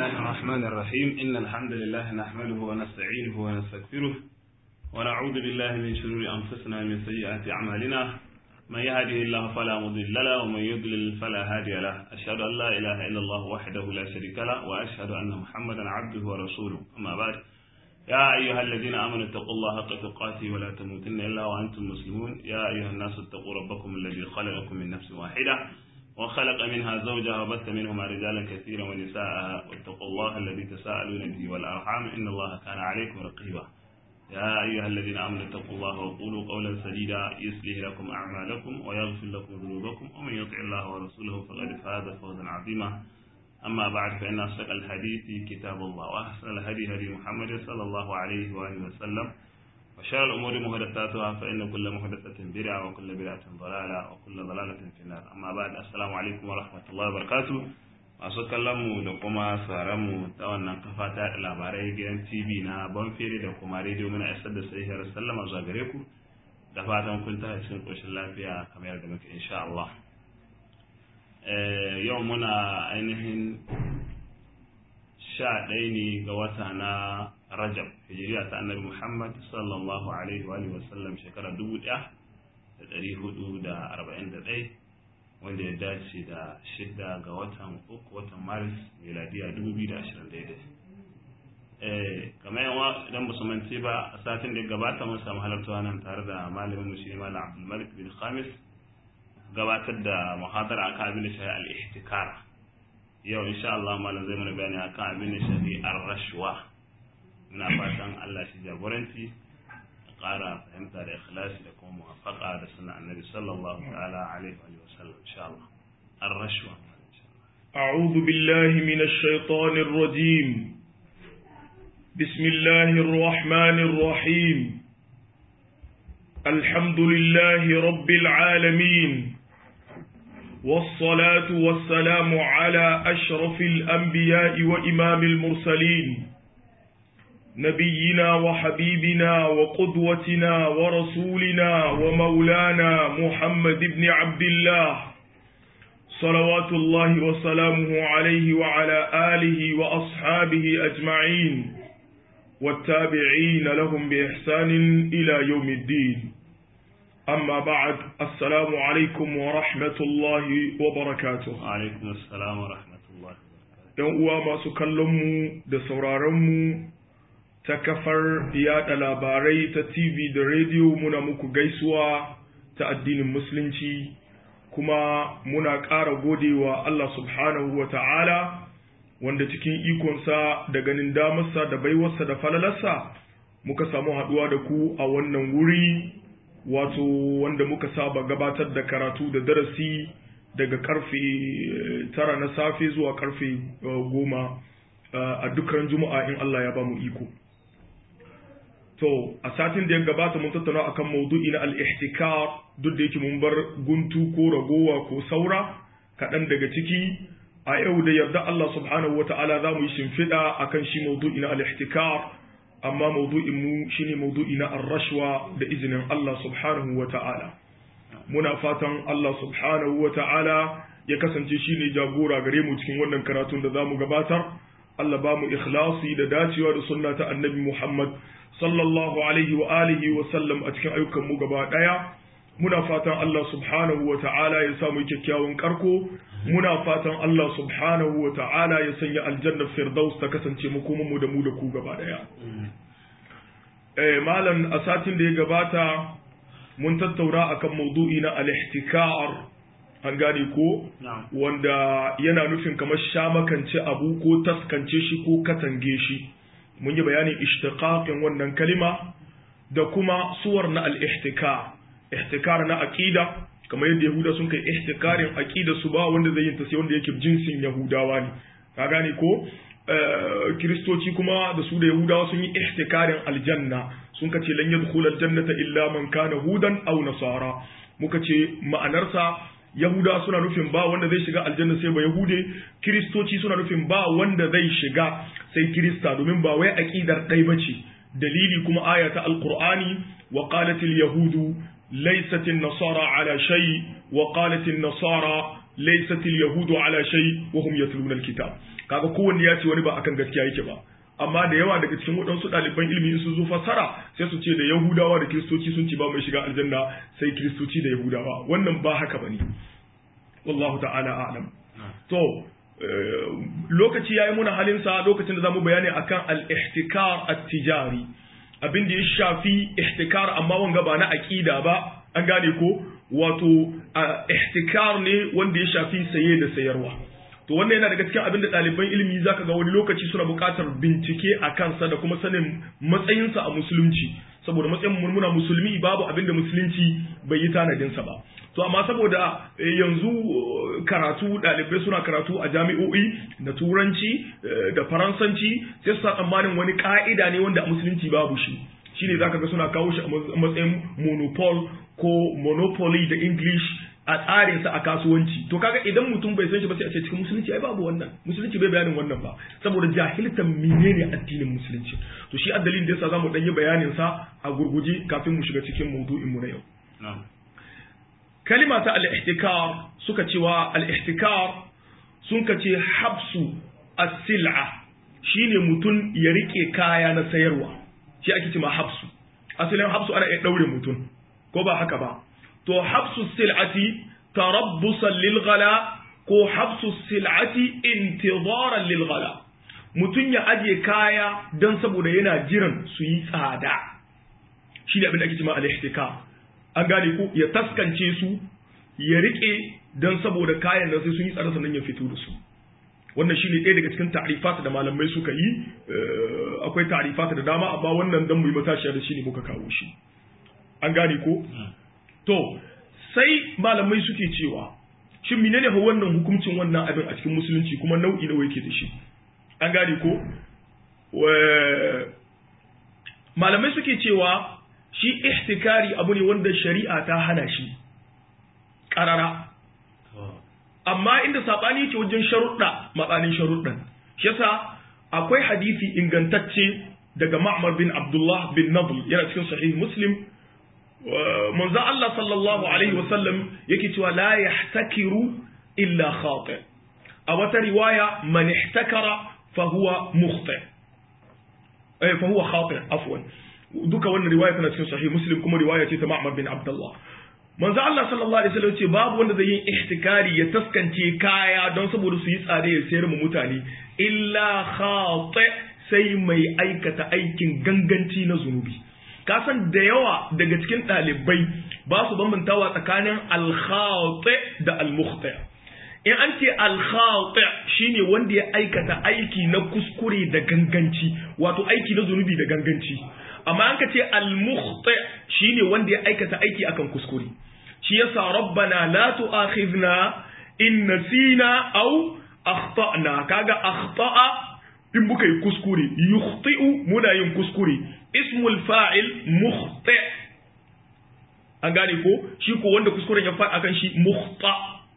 الله الرحمن الرحيم إن الحمد لله نحمده ونستعينه ونستغفره ونعوذ بالله من شرور أنفسنا من سيئات أعمالنا من يهده الله فلا مضل له ومن يضلل فلا هادي له أشهد أن لا إله إلا الله وحده لا شريك له وأشهد أن محمدا عبده ورسوله أما بعد يا أيها الذين آمنوا اتقوا الله حق تقاته ولا تموتن إلا وأنتم مسلمون يا أيها الناس اتقوا ربكم الذي خلقكم من نفس واحدة وخلق منها زوجها وبث منهما رجالا كثيرا ونساء واتقوا الله الذي تساءلون به والأرحام إن الله كان عليكم رقيبا يا أيها الذين آمنوا اتقوا الله وقولوا قولا سديدا يصلح لكم أعمالكم ويغفر لكم ذنوبكم ومن يطع الله ورسوله فقد فاز فوزا عظيما أما بعد فإن أصدق الحديث كتاب الله وأحسن الهدي هدي محمد صلى الله عليه وآله وسلم وشر الأمور محدثاتها فإن كل محدثة بدعة وكل بدعة ضلالة وكل ضلالة في النار أما بعد السلام عليكم ورحمة الله وبركاته masu kallonmu da kuma mu ta wannan kafa ta labarai gidan tv na banfere da kuma rediyo muna isar da sahihar sallama zuwa gare ku da fatan kun ta cikin ƙoshin lafiya kamar yadda muke insha Allah yau muna ainihin sha ɗaya ne ga wata na rajab hijiriya ta annabi muhammad sallallahu alaihi wa sallam shekara dubu ɗaya da ɗari hudu da arba'in da ɗaya wanda ya dace da shidda ga watan uku watan maris miladiya dubu biyu da ashirin daidai kamar yawa idan ba su mance ba a satin da ya gabata mun samu halartawa nan tare da malamin mu shi malam abdulmalik bin khamis gabatar da muhadara akan abin da shafi al-ihtikar yau insha Allah malam zai mana bayani akan abin da shafi ar-rashwa muna fatan Allah shi jagoranci ƙara fahimta da ikhlasi da kuma muwafaqa da sunan annabi sallallahu ta'ala alaihi wa sallam insha Allah ar-rashwa أعوذ بالله من الشيطان الرجيم بسم الله الرحمن الرحيم الحمد لله رب العالمين والصلاة والسلام على أشرف الأنبياء وإمام المرسلين نبينا وحبيبنا وقدوتنا ورسولنا ومولانا محمد بن عبد الله صلوات الله وسلامه عليه وعلى آله وأصحابه أجمعين والتابعين لهم بإحسان إلى يوم الدين أما بعد السلام عليكم ورحمة الله وبركاته وعليكم السلام ورحمة الله ‘Yan uwa masu kallonmu da sauraronmu ta kafar yada labarai ta TV da rediyo muna muku gaisuwa ta addinin Musulunci, kuma muna ƙara godewa Allah subhanahu wa ta'ala wanda cikin ikonsa da ganin damarsa da baiwarsa da falalarsa muka samu haɗuwa da ku a wannan wuri wato wanda muka saba gabatar da karatu da darasi daga karfe tara na safe zuwa karfe goma a dukkan juma'a in Allah ya ba mu iko to a satin da ya gabata mun tattauna akan maudu'i na al-ihtikar duk da yake mun bar guntu ko ragowa ko saura kaɗan daga ciki a yau da yarda Allah subhanahu wata'ala za mu yi shimfiɗa akan shi maudu'i na al-ihtikar amma maudu'in mu shine maudu'i na ar-rashwa da izinin Allah subhanahu wata'ala muna fatan Allah subhanahu wata'ala ya kasance shine jagora gare mu cikin wannan karatun da zamu gabatar Allah ba mu ikhlasi da dacewa da sunna ta annabi Muhammad sallallahu alaihi wa alihi wa sallam a cikin ayyukan mu gaba daya muna fatan Allah subhanahu wa ta'ala ya samu kyakkyawan karko muna fatan Allah subhanahu wa ta'ala ya sanya aljannar firdaus ta kasance mu kuma mu da mu da ku gaba daya eh malam a satin da ya gabata mun tattauna akan maudu'i na al-ihtikar an gane ko wanda yana nufin kamar shamakance abu ko taskance shi ko katange shi mun yi bayanin ishtiqaqin wannan kalima da kuma suwar na al-ihtikar ihtikar na aqida kamar yadda yahuda sun kai ihtikarin aqida su ba wanda zai yin ta sai wanda yake jinsin yahudawa ne ka gane ko kiristoci kuma da su da yahudawa sun yi ihtikarin aljanna sun kace lan yadkhul aljannata illa man kana hudan aw nasara muka ce ma'anarsa yahudawa suna nufin ba wanda zai shiga aljanna sai ba yahude kiristoci suna nufin ba wanda zai shiga sai kirista domin ba wai aqidar ɗai bace dalili kuma aya ta alqur'ani wa qalat alyahudu ليست النصارى على شيء وقالت النصارى laysat yahudu ala shay wa hum yatluna alkitab kaga kowanne ya ce wani ba akan gaskiya yake ba amma da yawa daga cikin waɗansu ɗaliban ilimi su zo fassara sai su ce da yahudawa da kiristoci sun ce ba mai shiga aljanna sai kiristoci da yahudawa wannan ba haka bane wallahu ta'ala a'lam to lokaci yayi muna halin sa lokacin da zamu bayani akan al-ihtikar at-tijari abin da ya shafi ihtikar amma wanga ba na aqida ba an gane ko wato ihtikar ne wanda ya shafi saye da sayarwa to wannan yana daga cikin abin da ɗaliban ilimi zaka ga wani lokaci suna buƙatar bincike a kansa da kuma sanin matsayinsa a musulunci saboda matsayin murmuna musulmi babu abin da musulunci bai yi tanadinsa ba to amma saboda yanzu karatu ɗalibai suna karatu a jami'o'i na turanci da faransanci sai su sa tsammanin wani ƙa'ida ne wanda a musulunci babu shi shine zaka ga suna kawo shi a matsayin monopol ko monopoly da english a tsarinsa a kasuwanci to kaga idan mutum bai san shi ba sai a ce cikin musulunci ai babu wannan musulunci bai bayanin wannan ba saboda jahiltan menene addinin musulunci to shi addalin da yasa zamu dan yi bayanin sa a gurguje kafin mu shiga cikin maudu'in mu na yau kalima ta al-ihtikar suka cewa al-ihtikar sun ka ce habsu as-sil'a shine mutum ya rike kaya na sayarwa shi ake cewa habsu asalin habsu ana iya daure mutum ko ba haka ba to habsu sil'ati tarabbusan lil ghala ko habsu sil'ati intidaran lil ghala mutum ya aje kaya don saboda yana jiran su yi tsada shi ne abin da ake cewa al-ihtikar an gane ko ya taskance su ya rike don saboda kayan nan sai sun yi tsada sannan ya fito da su wannan shine ɗaya daga cikin ta'rifat da malamai suka yi akwai ta'rifat da dama amma wannan dan mu yi matashiya da shi ne muka kawo shi an gane ko to sai malamai suke cewa shin menene ho wannan hukuncin wannan abin a cikin musulunci kuma nau'i nawa yake da shi an gane ko malamai suke cewa shi ihtikari abu ne wanda shari'a ta hana shi ƙarara amma inda saɓani yake wajen sharuɗa matsanin sharuɗan shi yasa akwai hadisi ingantacce daga ma'mar bin abdullah bin nadl yana cikin sahih muslim manzo Allah sallallahu alaihi wasallam yake cewa la yahtakiru illa khati a wata riwaya man ihtakara fa huwa mukhti eh fa huwa khati afwan duka wannan riwaya tana cikin sahih muslim kuma riwaya ce ta Ma'mar bin Abdullah manzo Allah sallallahu alaihi wasallam ce babu wanda zai yi ihtikari ya taskance kaya don saboda su yi tsare ya sayar mu mutane illa khati sai mai aikata aikin ganganci na zunubi ka san da yawa daga cikin ɗalibai ba su bambantawa tsakanin al-khati da al-mukhti in an ce al-khati shine wanda ya aikata aiki na kuskure da ganganci wato aiki na zunubi da ganganci amma an ka ce al-mukhti shine wanda ya aikata aiki akan kuskure shi yasa rabbana la tu'akhidna in nasina aw akhtana kaga akhta'a in muka yi kuskure yukhti'u muna yin kuskure ismul fa'il mukhti an gane ko shi ko wanda kuskuren ya faɗi akan shi mukhta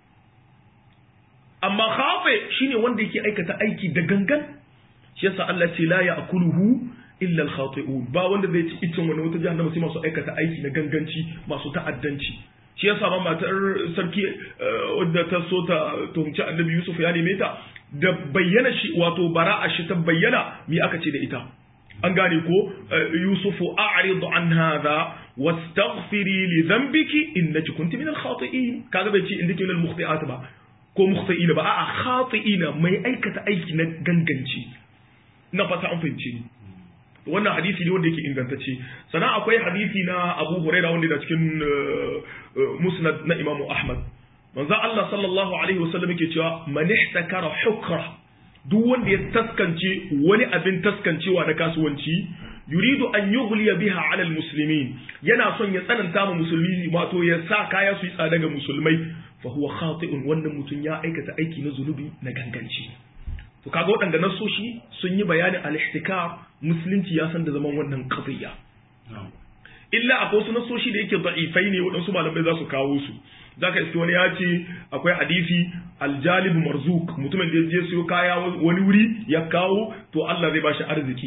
amma khafi shine wanda yake aikata aiki da gangan shi yasa Allah ce la ya'kuluhu illa al-khati'un ba wanda zai ci itin wani wata jahannama sai masu aikata aiki na ganganci masu ta'addanci shi yasa ma matar sarki wadda ta so ta tuhumci annabi Yusuf ya neme ta da bayyana shi wato bara'a shi ta bayyana me aka ce da ita an gane ko yusufu a'rid an hadha wastaghfiri li dhanbiki innaki kunti min al-khati'in kaga bai ce indaki min al-mukhti'at ba ko mukhti'ina ba a'a khati'ina mai aikata aiki na ganganci na fata an fahimce ni wannan hadisi ne wanda yake ingantacce sannan akwai hadisi na Abu Hurairah wanda da cikin musnad na Imam Ahmad manzo Allah sallallahu alaihi wasallam yake cewa man ihtakara hukra duk wanda ya taskance wani abin taskancewa na kasuwanci yuridu an yughliya biha ala almuslimin yana son ya tsananta ma musulmi wato ya sa kaya su yi tsada ga musulmai fa huwa khati'un wannan mutum ya aikata aiki na zunubi na ganganci to kaga waɗanda nasoshi sun yi bayanin al-ihtikar musulunci ya san da zaman wannan qadiyya illa akwai wasu nasoshi da yake da'ifai ne waɗansu malamai za su kawo su zaka iske wani ya ce akwai hadisi aljalib marzuk mutumin da ya je siyo kaya wani wuri ya kawo to Allah zai bashi arziki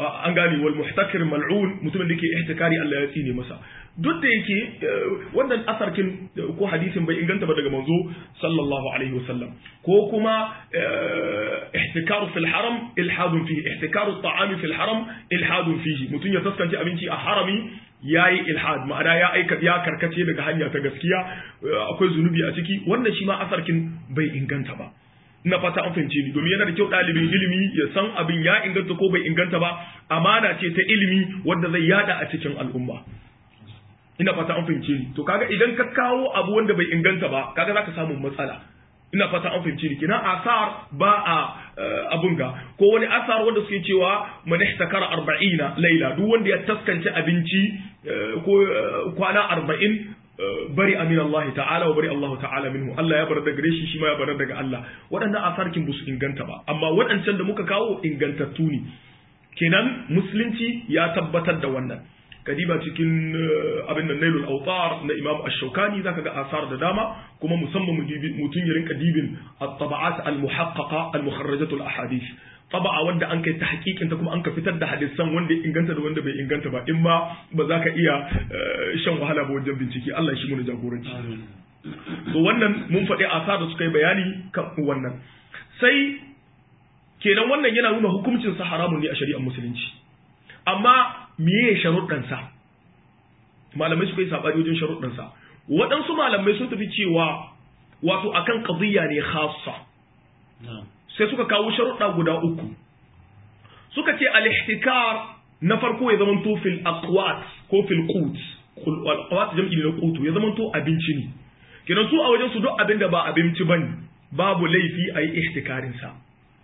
an gane wal muhtakir mal'un mutumin da ke ihtikari Allah ya tsine masa duk da yake wannan asarkin ko hadisin bai inganta ba daga manzo sallallahu alaihi wasallam ko kuma ihtikaru fil haram ilhadun fihi ihtikaru ta'ami fil haram ilhadun fihi mutum ya taskanci abinci a harami yayi ilhad ma'ana ya aika ya karkace daga hanya ta gaskiya akwai zunubi a ciki wannan shi ma asarkin bai inganta ba ina fata an fahimce ni domin yana da kyau ɗalibin ilimi ya san abin ya inganta ko bai inganta ba amana ce ta ilimi wanda zai yada a cikin al'umma ina fata an fahimce ni to kaga idan ka kawo abu wanda bai inganta ba kaga zaka samu matsala ina fata an fahimce ni kina asar ba a abun ga ko wani asar wanda suke cewa man ihtakara 40 laila duk wanda ya taskance abinci ko kwana 40 bari amin Allah ta'ala wa bari Allah ta'ala minhu Allah ya bar daga gare shi shi ma ya bar daga Allah waɗannan asarkin ba su inganta ba amma waɗancan da muka kawo ingantattu ne kenan musulunci ya tabbatar da wannan kadiba cikin abin da nailul autar na imam ash-shawkani zaka ga asar da dama kuma musamman mutum ya rinka dibin at-taba'at al-muhaqqaqa al-mukharrajat al-ahadith taba'a wanda an kai tahqiqin ta kuma an ka fitar da hadisan wanda ya inganta da wanda bai inganta ba in ma ba za ka iya shan wahala ba wajen bincike Allah shi mu jagoranci to wannan mun faɗi asar da suka yi bayani kan wannan sai kenan wannan yana nuna hukuncin sa haramun ne a shari'ar musulunci amma meye sharuɗan sa malamai suka yi sabani wajen sharuɗan sa waɗansu malamai sun tafi cewa wato akan qadiyya ne khassa sai suka kawo sharuɗa guda uku suka ce al-ihtikar na farko ya zama to fil aqwat ko fil qut aqwat jam'i ne na qutu ya zama to abinci ne kenan su a wajen su duk abin da ba abinci bane babu laifi a yi ihtikarin sa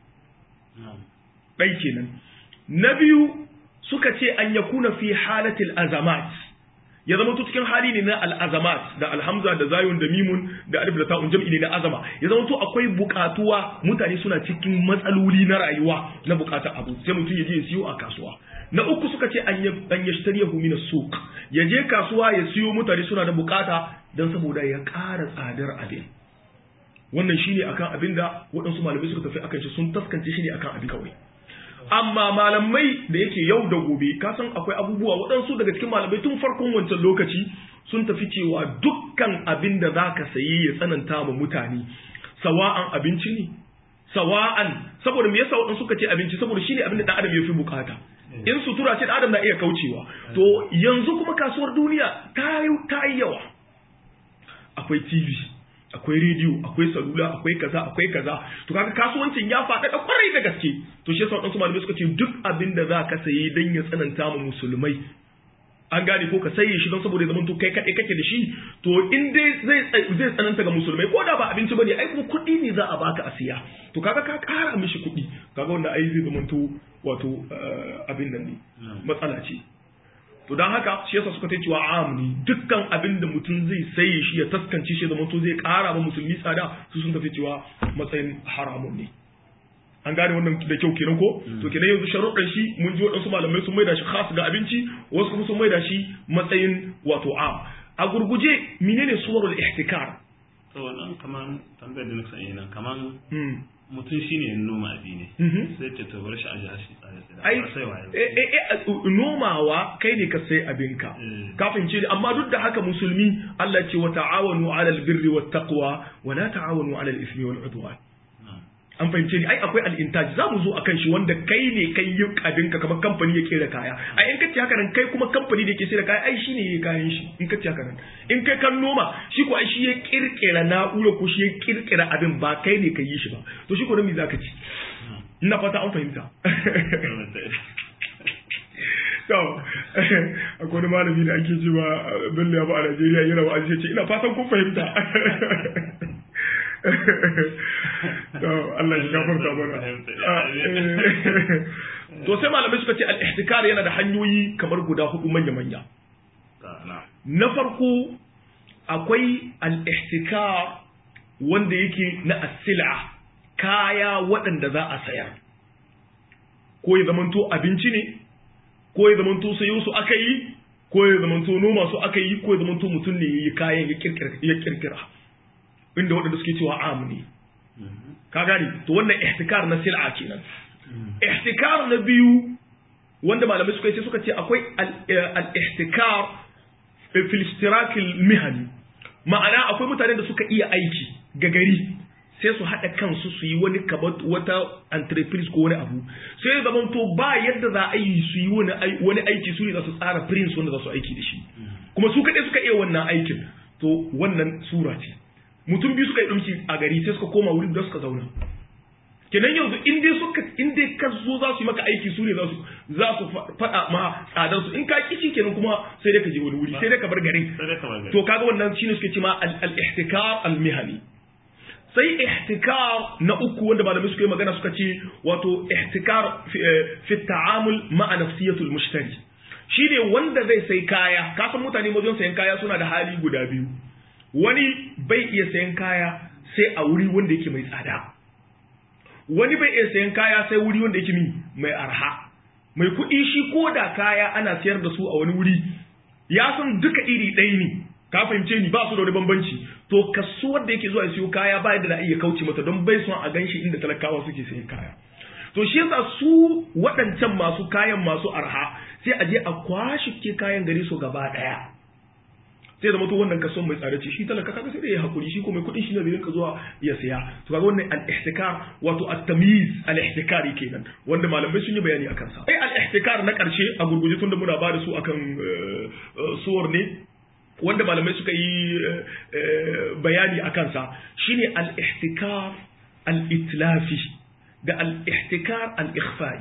ɗai kenan na biyu suka ce an yakuna fi halatil azamat ya zama to cikin hali ne na al'azamat da alhamza da zayun da mimun da alif da ta'un jam'i ne na azama ya zama to akwai bukatuwa mutane suna cikin matsaloli na rayuwa na bukatar abu sai mutum ya je ya siyo a kasuwa na uku suka ce an yashtariyahu min as-suq ya je kasuwa ya siyo mutane suna da bukata dan saboda ya ƙara tsadar abin wannan shine akan abin da waɗansu malamai suka tafi akan shi sun taskance shi ne akan abin kawai amma malamai da yake yau da gobe ka san akwai abubuwa waɗansu daga cikin malamai tun farkon wancan lokaci sun tafi cewa dukkan abin da za ka sayi ya tsananta ma mutane sawa'an abinci ne sawa'an saboda me yasa waɗansu suka ce abinci saboda shine abin da ɗan adam ya fi bukata in sutura ce ɗan adam na iya kaucewa to yanzu kuma kasuwar duniya ta yi yawa akwai tv akwai rediyo akwai salula akwai kaza akwai kaza to kaga kasuwancin ya faɗaɗa kwarai da gaske to shi yasa waɗansu malamai suka ce duk abin da za ka sayi don ya tsananta ma musulmai an gane ko ka saye shi don saboda ya zama to kai kaɗai kake da shi to in dai zai zai tsananta ga musulmai ko da ba abinci bane ai kuma kuɗi ne za a baka a siya to kaga ka ƙara mishi kuɗi kaga wanda ai zai zama to wato abin nan ne matsala ce to don haka shi yasa suka ta cewa amni dukkan abin da mutum zai saye shi ya taskance shi zama to zai ƙara ba musulmi tsada su sun tafi cewa matsayin haramun ne an gane wannan da kyau kenan ko to kenan yanzu sharuɗan shi mun ji waɗansu malamai sun maida shi khas ga abinci wasu kuma sun maida shi matsayin wato am a gurguje menene suwarul ihtikar to wannan kaman tambayar da nake sanya nan kaman mutum shi ne noma abi ne sai ta tabar shi a ji shi ai nomawa kai ne ka sai abinka kafin ce amma duk da haka musulmi Allah ce wa ta'awanu 'alal birri wat taqwa wa la ta'awanu 'alal ismi wal 'udwan an fahimce ni ai akwai al'intaji za mu zo a kan shi wanda kai ne kai yi abinka kamar kamfani ya kera kaya a in kace haka nan kai kuma kamfani da ke sai da kaya ai shi ne ya kayan shi in kace haka nan in kai kan noma shi ko ai shi ya kirkira na'ura ko shi ya kirkira abin ba kai ne ka yi shi ba to shi ko da me zaka ci ina fata an fahimta to akwai wani malami da ake cewa bello ya ba a Najeriya yana wa'azi ce ina fatan kun fahimta to Allah shi gafarta mana to sai malamai suka ce al-ihtikar yana da hanyoyi kamar guda hudu manya manya na farko akwai al-ihtikar wanda yake na asila kaya waɗanda za a sayar ko ya zamanto abinci ne ko ya zamanto sayo su aka yi ko ya zamanto noma su aka yi ko ya zamanto mutum ne ya yi kayan ya kirkira inda waɗanda suke cewa am ne ka gani to wannan ihtikar na sil'a kenan ihtikar na biyu wanda malamai suka ce suka ce akwai al-ihtikar fil ishtirakil mihani ma'ana akwai mutanen da suka iya aiki ga gari sai su haɗa kansu su yi wani kamar wata entreprise ko wani abu sai ya zama to ba yadda za a yi su yi wani aiki su ne za su tsara prince wanda za su aiki da shi kuma su kaɗai suka iya wannan aikin to wannan sura ce mutum biyu suka yi ɗumki a gari sai suka koma wuri da suka zauna kenan yanzu in dai suka in dai ka zo za su yi maka aiki su ne za su za su faɗa ma tsadar su in ka kici kenan kuma sai dai ka je wani wuri sai dai ka bar garin to kaga wannan shine suke ce ma al-ihtikar al-mihani sai ihtikar na uku wanda malamai suka yi magana suka ce wato ihtikar fi ta'amul ma'a nafsiyatul mushtari shine wanda zai sai kaya kasan mutane wajen sayan kaya suna da hali guda biyu wani bai iya sayan kaya sai a wuri wanda yake mai tsada wani bai iya sayan kaya sai wuri wanda yake mai arha mai kuɗi shi ko da kaya ana sayar da su a wani wuri ya san duka iri ɗaya ne ka fahimce ni ba su da wani bambanci to kasuwar da yake zuwa ya siyo kaya ba yadda na iya kauce mata don bai son a ganshi inda talakawa suke sayan kaya to shi yasa su waɗancan masu kayan masu arha sai a je a kwashe ke kayan gari su gaba ɗaya sai da mutu wannan kason mai tsada ce shi talaka kaga sai da ya hakuri shi ko mai kuɗin shi ne rinka zuwa ya siya to kaga wannan al-ihtikar wato at-tamyiz al-ihtikari kenan wanda malamai sun yi bayani akan sa sai al-ihtikar na ƙarshe a gurguje tunda muna ba da su akan suwar ne wanda malamai suka yi bayani a kansa shine al-ihtikar al-itlafi da al-ihtikar al-ikhfa'i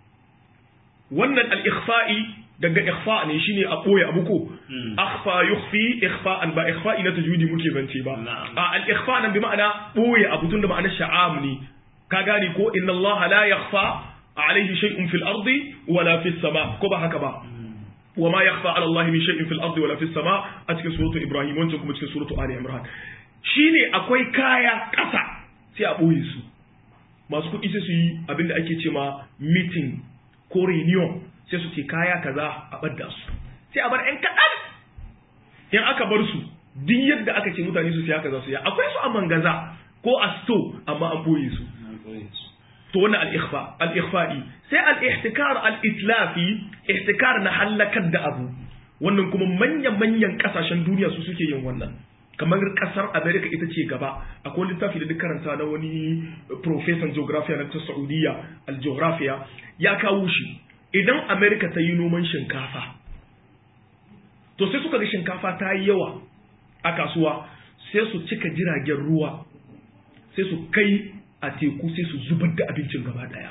wannan al-ikhfa'i daga ikhfa ne shine a boye abu ko akhfa yukhfi ikhfa'an ba ikhfa'i na tajwidi muke zance ba a al-ikhfa nan bi ma'ana boye abu tun da ma'anar sha'am ne ka gane ko inna Allah la yakhfa alayhi shay'un fil ardi wala fis sama ko ba haka ba وما يخفى على الله من شيء في الارض ولا في السماء a cikin suratu ibrahim wancan kuma cikin suratu ali imran shine akwai kaya kasa sai a boye su masu kuɗi sai su yi abinda ake ce ma meeting ko reunion sai su ce kaya kaza a badda su sai a bar ɗan kaɗan in aka bar su duk yadda aka ce mutane su siya kaza su ya akwai su a mangaza ko a sto amma an boye su to wannan al-ikhfa al-ikhfa'i sai al-ihtikar al-itlafi ihtikar na halakar da abu wannan kuma manyan manyan kasashen duniya su suke yin wannan kamar kasar America ita ce gaba akwai littafi da duk karanta na wani professor geography na ta Saudiya al-geography ya kawo shi idan America ta yi noman shinkafa to sai suka ga shinkafa ta yi yawa a kasuwa sai su cika jiragen ruwa sai su kai a teku sai su zubar da abincin gaba daya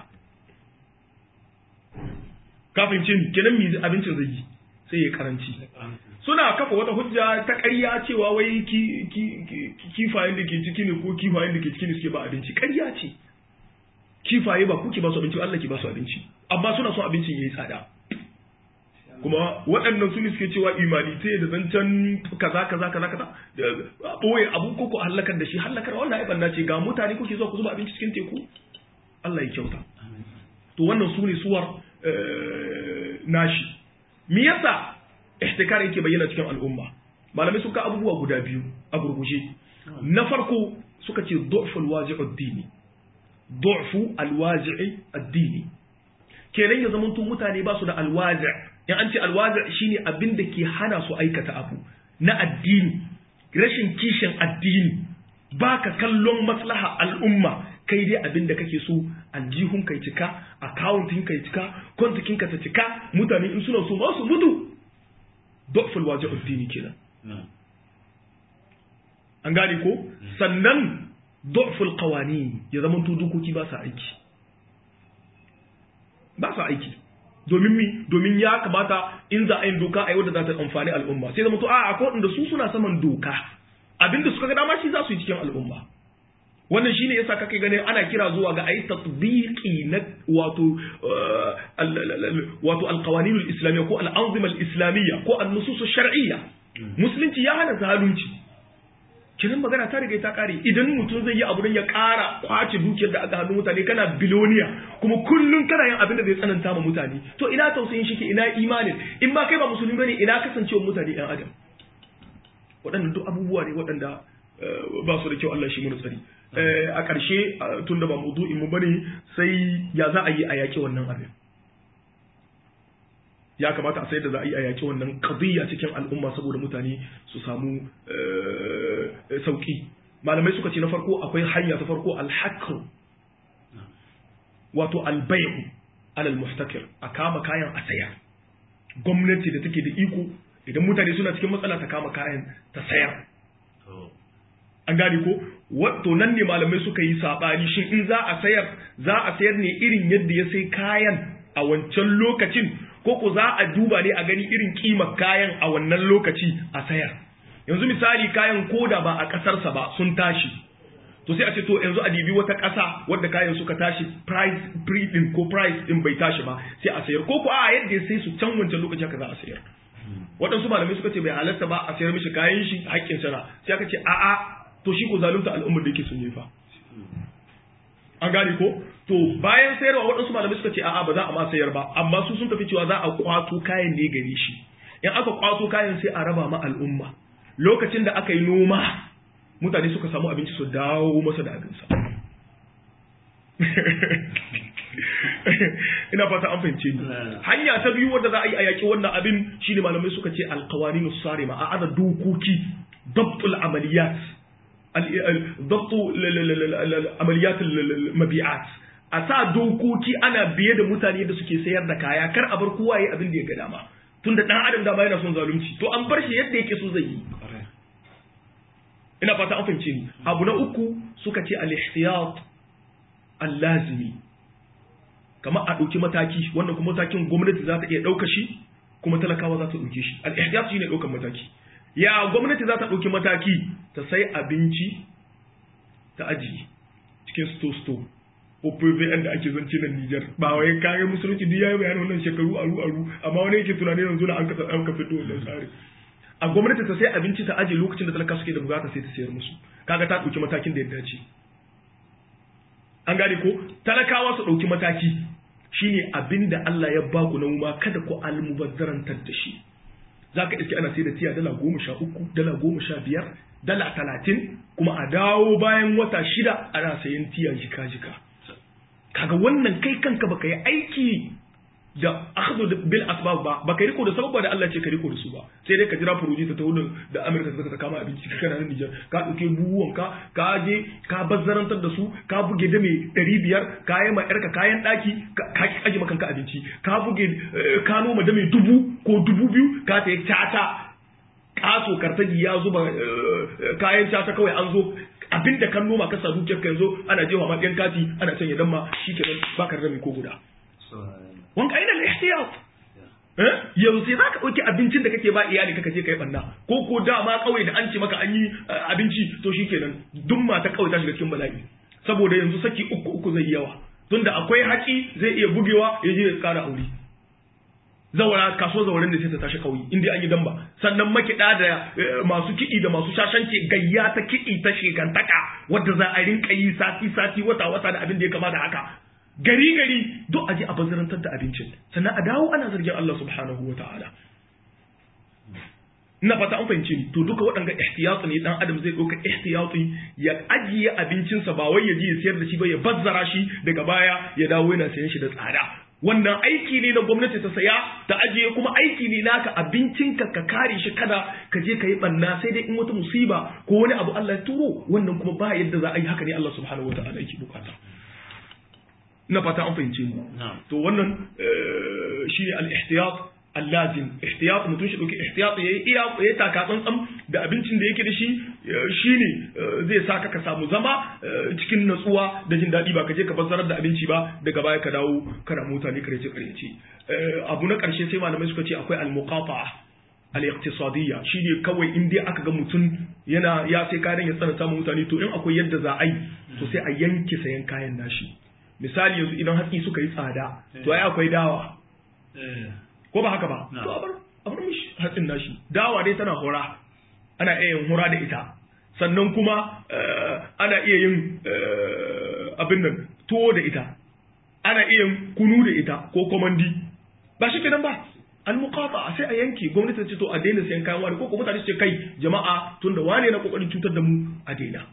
kafin cin kenan mi abincin zai yi sai ya karanci suna kafa wata hujja ta ƙarya cewa wai kifayen da ke ciki ne ko kifayen da ke ciki ne suke ba abinci ƙarya ce kifaye ba kuke ba su abinci Allah ke ba su abinci amma suna son abincin yayi tsada kuma waɗannan su ne suke cewa imanite da zancen kaza kaza kaza kaza da boye abu ko ko halakar da shi halakar wannan ai banna ce ga mutane kuke zuwa ku zuba abinci cikin teku Allah ya kyauta to wannan su ne suwar nashi me yasa ihtikar yake bayyana cikin al'umma malamai suka abubuwa guda biyu a gurguje na farko suka ce du'fu alwazi'u ad-dini du'fu alwazi'i ad-dini kenan ya zama mutane ba su da alwazi' in an ce alwazi shine abin da ke hana su aikata abu na addini rashin kishin addini baka kallon maslaha al'umma kai dai abin da kake so aljihun kai cika akawuntin kai cika kwantikin ka ta cika mutane in suna so ba su mutu doful waje addini kenan an gane ko sannan doful qawani ya zama to dokoki ba sa aiki ba sa aiki domin mi domin ya kamata in za a yi doka a yi wadda za ta amfani al'umma sai zama to a akwai waɗanda su suna saman doka abinda suka ga dama shi za su yi cikin al'umma wannan shine yasa kake ganin ana kira zuwa ga ayi tatbiqi na wato wato alqawanin alislamiyya ko al'anzima alislamiyya ko an-nusus shar'iyya musulunci ya hana zalunci kiran magana ta riga ta kare idan mutum zai yi abu don ya kara kwace dukiyar da aka hannu mutane kana biloniya kuma kullun kana yin abin da zai tsananta ma mutane to ina tausayin shi ke ina imanin in ba kai ba musulmi bane ina kasancewa mutane yan adam waɗannan duk abubuwa ne waɗanda ba su da kyau Allah shi mu tsari a ƙarshe tun da ba maudu'in mu bane sai ya za a yi a yaƙi wannan abin ya kamata a sayar da za a yi a yaki wannan qadiyya cikin al'umma saboda mutane su samu sauki malamai suka ce na farko akwai hanya ta farko al-hakr wato al-bay'u alal muhtakir a kama kayan a sayar gwamnati da take da iko idan mutane suna cikin matsala ta kama kayan ta sayar an gane ko wato nan ne malamai suka yi sabani shin in za a sayar za a sayar ne irin yadda ya sai kayan a wancan lokacin ko ko za a duba ne a gani irin kimar kayan a wannan lokaci a sayar yanzu misali kayan koda ba a kasarsa ba sun tashi to sai a ce to yanzu a dibi wata ƙasa wadda kayan suka tashi price pre din ko price din bai tashi ba sai a sayar ko ko a yadda sai su can wancan lokaci haka za a sayar waɗansu malamai suka ce bai halarta ba a sayar mishi kayan shi haƙƙin sana sai aka ce a'a to shi ko zalunta al'ummar da yake sun yi fa an gane ko to bayan sayarwa waɗansu malamai suka ce a'a ba za a ma sayar ba amma su sun tafi cewa za a kwato kayan ne gare shi in aka kwato kayan sai a raba ma al'umma lokacin da aka yi noma mutane suka samu abinci su dawo masa da abinsa ina fata an fahimce ni hanya ta biyu wadda za a yi a yaƙi wannan abin shine malamai suka ce alqawaninu sarima a ada dokoki dabtul amaliyat dabtu amaliyat mabi'at a sa dokoki ana biye da mutane da suke sayar da kaya kar a bar kowa yayi abin da ya ga dama tunda dan adam dama yana son zalunci to an bar shi yadda yake so zai yi ina fata an fahimce ni abu na uku suka ce al-ihtiyat al-lazimi kamar a ɗauki mataki wannan kuma matakin gwamnati za ta iya ɗauka shi kuma talakawa za ta ɗauke shi al-ihtiyat shine ɗaukan mataki ya gwamnati za ta ɗauki mataki ta sai abinci ta ajiye cikin sto sto ko PVN da ake zance nan Niger ba wai kare musulunci duk yayi bayanin wannan shekaru aru aru amma wani yake tunanin yanzu na an ka an ka fito wannan tsari a gwamnati ta sai abinci ta aje lokacin da talaka suke da bukata sai ta sayar musu kaga ta ɗauki matakin da ya dace an gane ko talakawa su ɗauki mataki shine abin da Allah ya ba ku na ma kada ku almubazzarantar da shi za ka iske ana sai da tiya dala goma sha uku dala goma sha biyar dala talatin kuma a dawo bayan wata shida ana sayan tiya jika jika kaga wannan kai kanka baka yi aiki da akhdhu bil asbab ba baka riko da sababa da Allah ce ka riko da su ba sai dai ka jira furuji ta tawo da Amerika ta ta kama abinci kana nan Niger ka dauke buwan ka ka je ka bazzarantar da su ka buge da mai 500 ka yi ma yarka kayan daki ka ki aje makanka abinci ka buge ka noma da mai dubu ko dubu biyu ka ta yi tata kaso kartaji ya zuba kayan tata kawai an zo abinda kan noma ka sa dukiyar ka yanzu ana jewa ma ɗan kati ana sanya dan ma shikenan baka da mai ko guda wanka aina al-ihtiyat yanzu sai zaka dauki abincin da kake ba iyali kaka je kai banna ko ko dama kawai da an ce maka an yi abinci to shikenan duk mata kawai ta shiga cikin bala'i saboda yanzu saki uku uku zai yawa tunda akwai haƙi zai iya bugewa ya je ya ƙara aure zawara kaso zawarin da sai ta tashi kauyi inda an yi damba sannan makiɗa da masu kiɗi da masu shashanci gayya ta kiɗi ta shekantaka wadda za a rinka yi sati sati wata wata da abin da ya kama da haka gari gari duk aje a bazarantar da abincin sannan a dawo ana zargin Allah subhanahu wa ta'ala ina fata an fahimce ni to duka waɗanga ihtiyatu ne dan adam zai ɗauka ihtiyatu ya ajiye abincinsa ba wai ya je ya siyar da shi ba ya bazzara shi daga baya ya dawo yana sayan shi da tsada wannan aiki ne na gwamnati ta saya ta ajiye kuma aiki ne naka abincinka ka kare shi kada ka je ka yi banna sai dai in wata musiba ko wani abu Allah ya turo wannan kuma ba yadda za a yi haka ne Allah subhanahu wa ta'ala yake bukata ina fata an fahimce mu to wannan shi ne al-ihtiyat al-lazim ihtiyat mutum shi dauki ihtiyat yayi iya yayi taka tsantsan da abincin da yake da shi shine zai saka ka samu zama cikin natsuwa da jin daɗi ba ka je ka bazzarar da abinci ba daga baya ka dawo kana mutane karece karece abu na ƙarshe sai malamai suka ce akwai al-muqata'a al-iqtisadiyya shine kawai in dai aka ga mutum yana ya sai kayan ya tsana samun mutane to in akwai yadda za a yi to sai a yanke sayan kayan nashi misali yanzu idan hatsi suka yi tsada to ai akwai dawa ko ba haka ba to a bar a bar mishi hatsin nashi dawa dai tana hura ana iya yin hura da ita sannan kuma ana iya yin abin nan tuwo da ita ana iya yin kunu da ita ko komandi ba shi kenan ba al-muqata sai a yanke gwamnati ta ce to a daina sayan kayan wani ko kuma mutane su ce kai jama'a tunda wane na kokarin cutar da mu a daina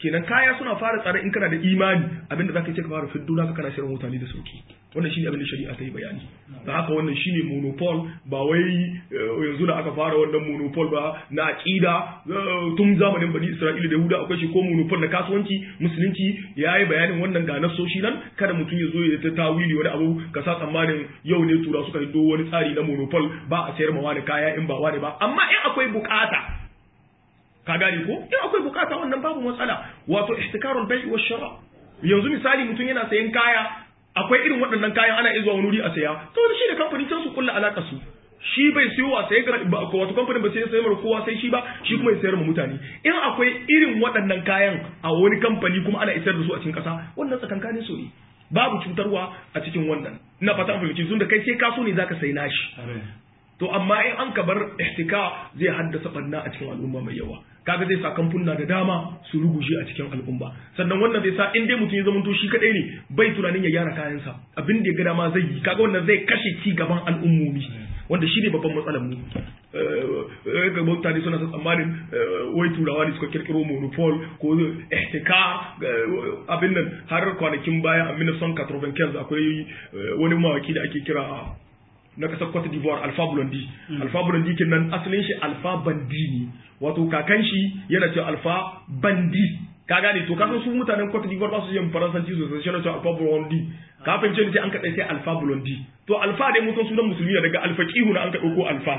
kenan kaya suna fara tsada in kana da imani abinda zaka ce ka fara fiddo naka kana sayar mutane da sauki wannan shine abin da shari'a ta yi bayani da haka wannan shine monopol ba wai yanzu da aka fara wannan monopol ba na aqida tun zamanin bani Isra'ila da Yahuda akwai shi ko monopol na kasuwanci musulunci yayi bayanin wannan ga nasoshi nan kada mutum ya zo ya ta tawili wani abu ka sa tsammanin yau ne tura suka hiddo wani tsari na monopol ba a sayar ma wani kaya in ba wani ba amma in akwai bukata ka gane ko in akwai bukata wannan babu matsala wato ihtikarul bai wa shara yanzu misali mutum yana sayan kaya akwai irin waɗannan kayan ana iya zuwa wani wuri a saya saboda shi da kamfani sai su kulla alaka su shi bai siyo a saye wato kamfanin ba sai sayar mara kowa sai shi ba shi kuma ya sayar ma mutane in akwai irin waɗannan kayan a wani kamfani kuma ana isar da su a cikin ƙasa wannan tsakankanin su ne babu cutarwa a cikin wannan ina fata an fahimci sun da kai sai kaso ne zaka sai nashi to amma in an ka bar ihtika zai haddasa barna a cikin al'umma mai yawa kaga zai sa kamfuna da dama su ruguje a cikin al'umma sannan wannan zai sa in dai mutum ya zamanto shi kadai ne bai tunanin ya gyara kayansa abin da ya ga dama zai yi kaga wannan zai kashe ci gaban al'ummomi wanda shi ne babban matsalar mu ga mutane suna tsammanin wai turawa ne suka kirkiro monopol ko ihtika abin nan har kwanakin baya a 1995 akwai wani mawaki da ake kira na kasar Cote d'Ivoire Alpha Blondy Alpha Blondy kenan asalin shi Alpha Bandi ne wato kakan shi yana cewa Alpha Bandi ka gane to kasan su mutanen Cote d'Ivoire ba su yin faransanci sosai shi yana cewa Alpha Blondy ka fahimce ni sai an kaɗai sai Alpha Blondy to Alpha dai mun san sunan musulmi daga Alpha Kihu na an ka ɗauko Alpha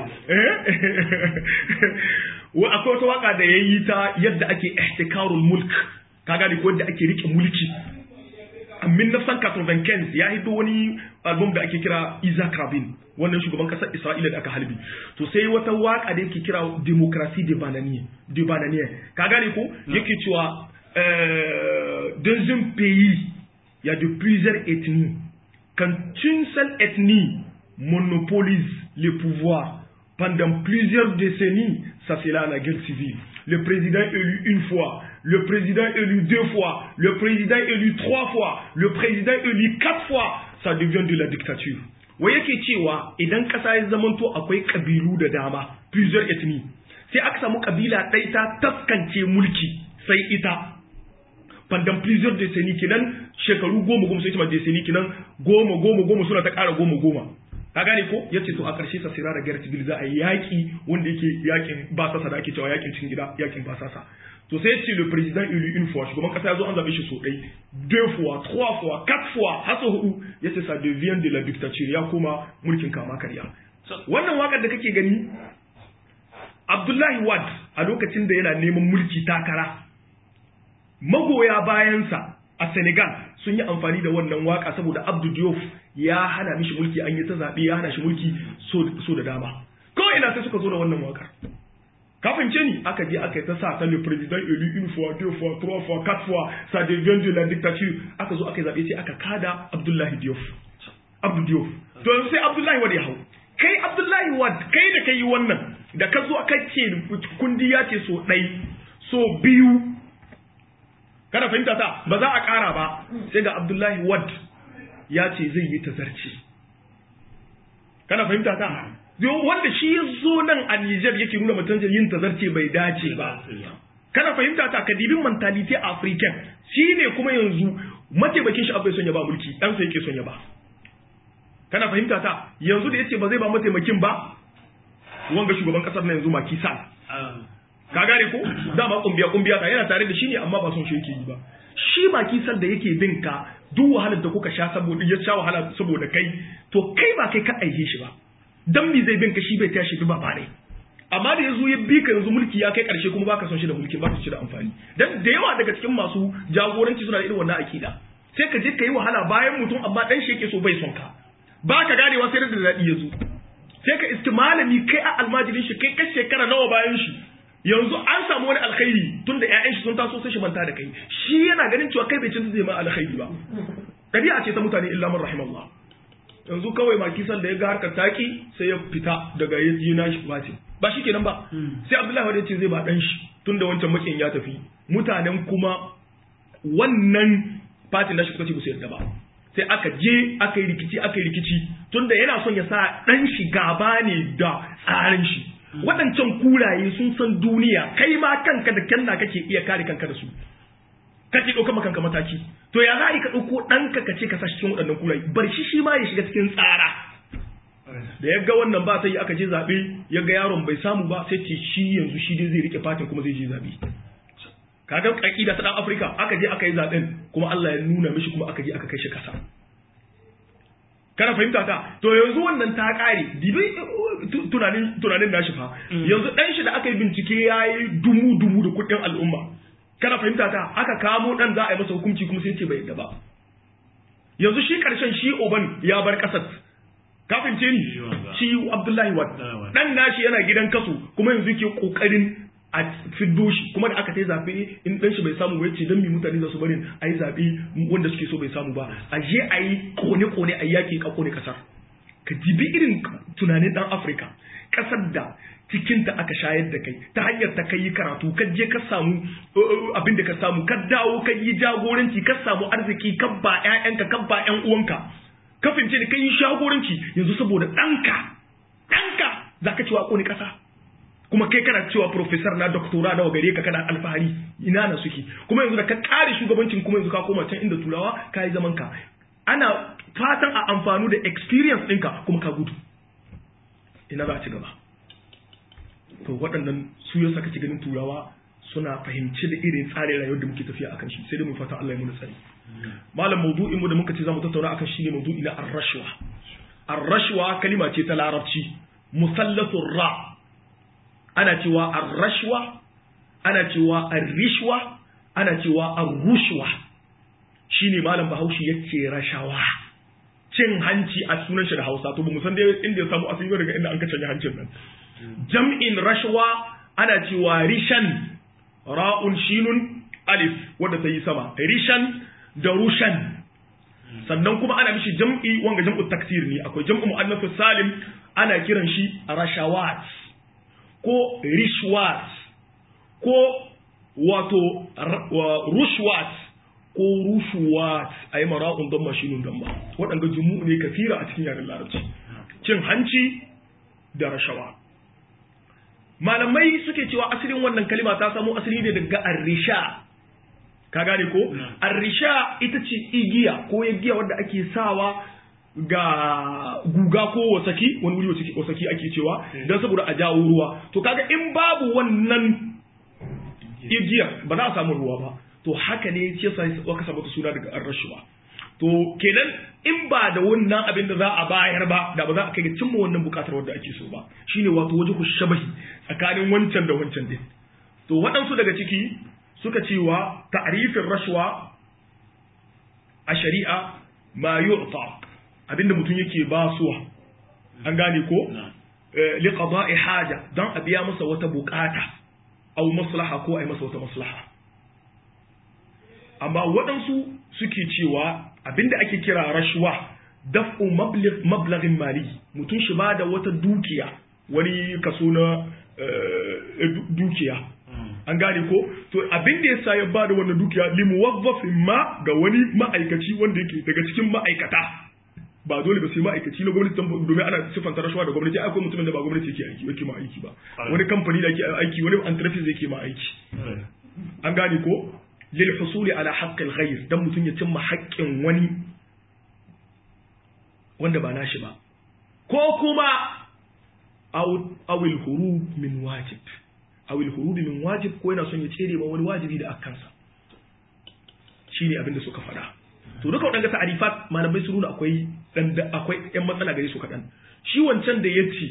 wa akwai wata waka da yayi ta yadda ake ihtikarul mulk ka gane ko yadda ake rike mulki a 1995 ya hito wani album da ake kira Isaac Rabin wannan shugaban kasar Isra'ila da aka halbi to sai wata waka da yake kira Democracy de Bananier de Bananier ka gane ko yake cewa dans un pays il y a de plusieurs ethnies quand une seule ethnie monopolise le pouvoir pendant plusieurs décennies ça c'est là la guerre civile le président élu une fois le président élu deux fois, le président élu trois fois, le président élu quatre fois, ça devient de la dictature. Wa yake cewa idan ƙasa ya zamanto akwai ƙabilu da dama, plusieurs ethnies, sai aka samu ƙabila ɗaya ta taskance mulki sai ita. Pendant plusieurs décennies kinan shekaru goma goma sai ita décennies kinan goma goma goma suna ta ƙara goma goma. ka gane ko yace to a ƙarshe sa sira da gar civil za a yi yaƙi wanda yake yaƙin basasa da ake cewa yaƙin cikin gida yaƙin basasa to sai ce le président élu une fois shugaban kasa ya zo an zabe shi so ɗai deux fois trois fois quatre fois har sau hudu yace ça devient de la dictature ya koma mulkin kama karya wannan wakar da kake gani Abdullahi Wad a lokacin da yana neman mulki takara magoya bayansa a Senegal sun yi amfani da wannan waka saboda Abdou Diouf ya hana mishi mulki an yi ta zaɓe ya hana shi mulki so da dama kawai ina sai suka zo da wannan wakar ka fahimce ni aka je aka yi ta sa ta le président élu une fois deux fois trois fois quatre fois ça devient de la dictature aka zo aka yi zaɓe sai aka kada Abdullahi Diouf Abdou Diouf to sai Abdullahi Wad ya hau kai Abdullahi Wad kai da kai wannan da ka zo aka ce kundi ya ce so ɗai so biyu kana fahimta ta ba za a ƙara ba sai ga Abdullahi Wad ya ce zai yi tazarci kana fahimta ta wanda shi ya zo nan a Nijar yake nuna mutum yin tazarce bai dace ba kana fahimta ta kadibin mentality african shi ne kuma yanzu mataimakin shi abai son ya ba mulki dan sa yake son ya ba kana fahimta ta yanzu da yace ba zai ba mataimakin ba wanga shugaban kasar na yanzu Macky Sall ka gane ko dama kumbiya kumbiya ta yana tare da shi ne amma ba son shi yake yi ba shi Macky Sall da yake bin ka duk wahalar da kuka sha saboda ya sha wahala saboda kai to kai ba kai ka aike shi ba dan me zai bin ka shi bai tashi bi ba ne amma da yazo ya bi ka yanzu mulki ya kai karshe kuma baka son shi da mulki baka shi da amfani dan da yawa daga cikin masu jagoranci suna da irin wannan akida sai ka je ka yi wahala bayan mutum amma dan shi yake so bai son ka baka ganewa sai da dadi yazo sai ka iski malami kai a almajirin shi kai kai shekara nawa bayan shi yanzu an samu wani alkhairi tunda ƴaƴan shi sun taso sai shi manta da kai shi yana ganin cewa kai bai ci zai ma alkhairi ba ɗabi'a ce ta mutane illa man rahimallah yanzu kawai makisan da ya ga harkar taki sai ya fita daga ya ji na shi bace ba shi kenan ba sai abdullahi wadda ce zai ba dan shi tun da wancan makin ya tafi mutanen kuma wannan fatin da shi suka ce su yarda ba sai aka je aka yi rikici aka yi rikici tun da yana son ya sa dan shi gaba ne da tsarin shi waɗancan kuraye sun san duniya kai ma kanka da kyanna kake iya kare kanka da su kake ɗaukar makanka mataki to ya za a yi ka ɗauko ɗanka ka ce ka sa cikin waɗannan kuraye bar shi shi ma ya shiga cikin tsara da ya ga wannan ba sai aka je zaɓe ya ga yaron bai samu ba sai ce shi yanzu shi dai zai rike fatin kuma zai je zaɓe kaga ƙaƙida ta ɗan afirka aka je aka yi zaɓen kuma allah ya nuna mishi kuma aka je aka kai shi ƙasa kana fahimta ta to yanzu wannan ta ƙare dibi tunanin tunanin nashi fa yanzu ɗan shi da aka yi bincike ya yi dumu dumu da kuɗin al'umma kana fahimta ta aka kamo ɗan za a yi masa hukunci kuma sai ce bai yadda ba yanzu shi ƙarshen shi oban ya bar ƙasar kafin ce ni shi Abdullahi Wad dan nashi yana gidan kaso kuma yanzu yake kokarin a fiddo shi kuma da aka tai zabe in dan shi bai samu ba yace dan mi mutane za su bari ayi zabe wanda suke so bai samu ba a je ayi kone kone ayi yaki ka kone kasar ka jibi irin tunanin dan Afirka kasar da cikin ta aka shayar da kai ta hanyar ta kai karatu ka je ka samu abin da ka samu ka dawo ka yi jagoranci ka samu arziki ka ba ƴaƴanka ka ba ƴan uwanka ka fahimce ni kai shagoranci yanzu saboda ɗanka ɗanka za ka cewa ƙoni ƙasa kuma kai kana cewa professor na doktora nawa gare ka kana alfahari ina na suke kuma yanzu da ka ƙare shugabancin kuma yanzu ka koma can inda turawa ka yi zaman ka ana fatan a amfanu da experience ɗinka kuma ka gudu ina za a ci gaba to waɗannan su yasa kake ganin turawa suna fahimci da irin tsarin rayuwar da muke tafiya akan shi sai dai mu fata Allah ya muna tsari malam maudu'in mu da muka ce zamu tattauna akan shi ne maudu'i na ar-rashwa ar-rashwa kalima ce ta larabci musallatur ra ana cewa ar-rashwa ana cewa ar-rishwa ana cewa ar-rushwa shine malam Bahaushe yace rashawa cin hanci a sunan shi da Hausa to ba mu san dai inda ya samu asali daga inda an ka canja hancin nan jam'in rashwa ana cewa rishan ra'un shinun alif wadda ta yi sama rishan da rushan sannan kuma ana mishi jam'i wanga jam'u taksir ne akwai jam'u mu'annasu salim ana kiran shi rashawat ko rishwat ko wato rushwat ko rushuwat a yi mara'un don mashinun don ba waɗanda jumu ne kafira a cikin yaren larabci cin hanci da rashawa malamai suke cewa asalin wannan kalima ta samo asali ne daga arrisha ka gane ko arrisha ita ce igiya ko igiya wadda ake sawa ga guga ko wasaki wani wuri wasaki ake cewa don saboda a jawo ruwa to kaga in babu wannan igiyar ba za a samu ruwa ba to haka ne ce sa aka samu suna daga arrashuwa to kenan in ba da wannan abin da za a bayar ba da ba za a kai ga cimma wannan bukatar wadda ake so ba shine wato waje ku shabahi tsakanin wancan da wancan din to waɗansu daga ciki suka cewa ta'rifin rashwa a shari'a ma yu'ta abinda mutum yake ba suwa an gane ko li qada'i haja dan a biya masa wata bukata aw maslaha ko ai masa wata maslaha amma waɗansu suke cewa abinda ake kira rashwa daf'u mablaghin mali mutum shi ba da wata dukiya wani kaso na dukiya an gane ko to abin da yasa ya bada wannan dukiya li muwazzafin ma ga wani ma'aikaci wanda yake daga cikin ma'aikata ba dole ba sai ma'aikaci na gwamnati domin ana siffanta rashawa da gwamnati akwai mutumin da ba gwamnati yake aiki yake ma aiki ba wani kamfani da yake aiki wani entreprise yake ma aiki an gane ko lil husuli ala haqqil ghayr dan mutum ya cimma haƙƙin wani wanda ba nashi ba ko kuma awil hurub min wajib awil hurub min wajib ko yana son ya tsere ba wani wajibi da akansa shine abin da suka faɗa to duka waɗanda ta'arifat malamai su nuna akwai dan akwai ƴan matsala gare su kaɗan shi wancan da yace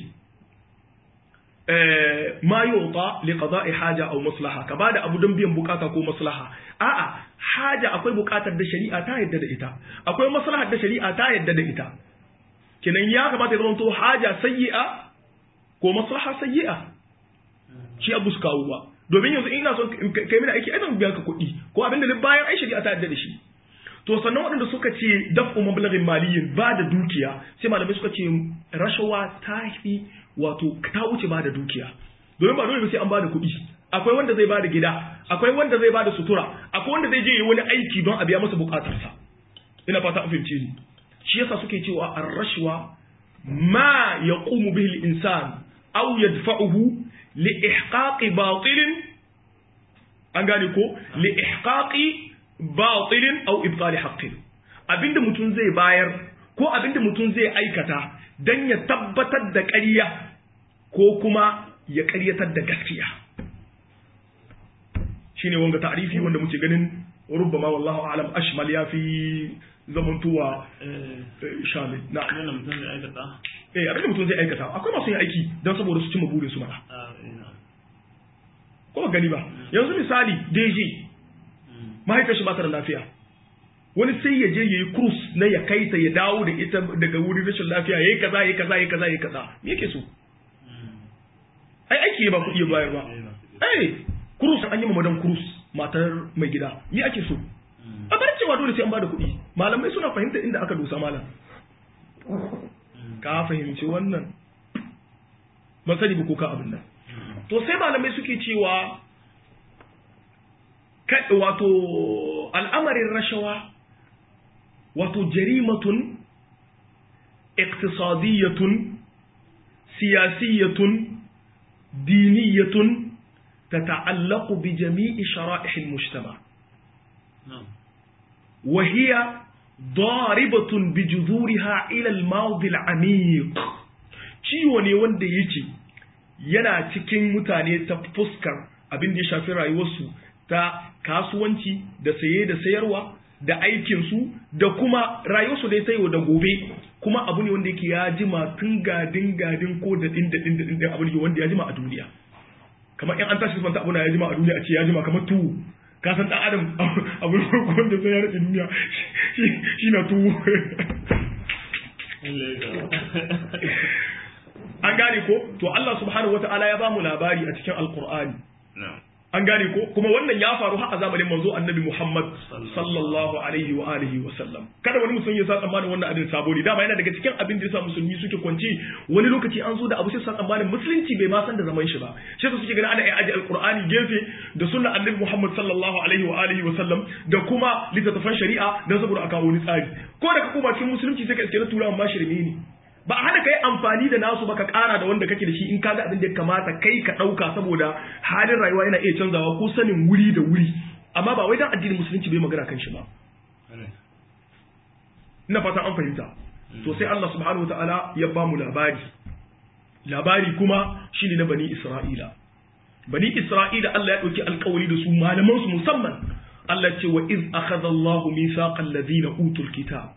ma yuta li qada'i haja aw maslaha ka bada abu don biyan bukata ko maslaha a'a haja akwai bukatar da shari'a ta yadda da ita akwai maslahar da shari'a ta yadda da ita kenan ya kamata ya zama to haja sayyi'a ko maslaha sayyi'a shi abu su kawo ba domin yanzu ina son kai mini aiki ai zan biya ka kuɗi ko abin da bayan ai shari'a ta yadda da shi to sannan waɗanda suka ce daf'u mablaghin maliyyin ba da dukiya sai malamai suka ce rashawa ta fi wato ta wuce ba da dukiya domin ba dole ba sai an ba da kuɗi akwai wanda zai ba da gida akwai wanda zai ba da sutura akwai wanda zai je yi wani aiki don a biya masa bukatarsa ina fata an fahimce ni shi yasa suke cewa ar-rashwa ma yaqumu bihi al-insan aw yadfa'uhu li ihqaqi batilin an gane ko li ihqaqi batilin aw ibtali haqqin abinda mutum zai bayar ko abinda mutum zai aikata dan ya tabbatar da ƙarya ko kuma ya ƙaryatar da gaskiya shine wanga ta'rifi wanda muke ganin rubbama wallahu a'lam ashmal ya fi zamantowa shamil na wannan mutum zai aikata eh abinda mutum zai aikata akwai masu yin aiki don saboda su cimma burin su mana ko gani ba yanzu misali DG mahaifiyar shi ba ta da lafiya wani sai ya je yayi cruise na ya kai ta ya dawo da ita daga wurin rashin lafiya yayi kaza yayi kaza yayi kaza yayi kaza me yake so ai aiki ba kuɗi ya bayar ba eh cruise an yi ma madan cruise matar mai gida me ake so a bar cewa dole sai an bada kuɗi malamai suna fahimta inda aka dosa malam ka fahimci wannan ban sani ba ko ka abin nan to sai malamai suke cewa wato al'amarin rashawa wato jarimatun iktisadiyatun siyasiyatun diniyatun تتعلق بجميع شرائح المجتمع وهي ضاربة بجذورها إلى الماضي العميق ciwo ne wanda yake yana cikin mutane ta fuskar abin da ya shafi rayuwarsu ta kasuwanci da saye da sayarwa da aikinsu da kuma rayuwarsu da ya sayo da gobe kuma abu ne wanda yake ya jima tun gadin gadin ko da din da din da din abu ne wanda ya jima a duniya kamar in an tashi fanta abu na ya jima a duniya a ce ya jima kamar tuwo ka san dan adam abu ne farko wanda sai ya rike duniya shi na tuwo an gane ko to Allah subhanahu wataala ya bamu labari a cikin alqur'ani an gane ko kuma wannan ya faru har a zamanin manzo annabi Muhammad sallallahu alaihi wa alihi wa sallam kada wani musulmi ya sa tsammanin wannan abin sabo ne dama yana daga cikin abin da yasa musulmi suke kwance wani lokaci an zo da abu sai sa tsammanin musulunci bai ma san da zaman shi ba shi yasa suke ganin ana iya aje alqur'ani gefe da sunna annabi Muhammad sallallahu alaihi wa alihi wa sallam da kuma littattafan shari'a dan saboda a kawo wani tsari ko da ka koma cikin musulunci sai ka iske na turawan ma shirme ne ba a hana kai amfani da nasu ba ka kara da wanda kake da shi in kaga abin da ya kamata kai ka dauka saboda halin rayuwa yana iya canzawa ko sanin wuri da wuri amma ba wai dan addinin musulunci bai magana kan shi ba ina fata an fahimta to sai Allah subhanahu wataala ya ba mu labari labari kuma shine na bani Isra'ila bani Isra'ila Allah ya dauki alƙawari da su malaman su musamman Allah ce wa iz akhadha Allahu mithaqal ladina utul kitab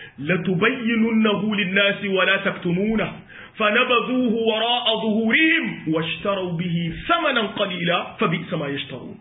لتبيننه للناس ولا تكتمونه فنبذوه وراء ظهورهم واشتروا به ثمنا قليلا فبئس ما يشترون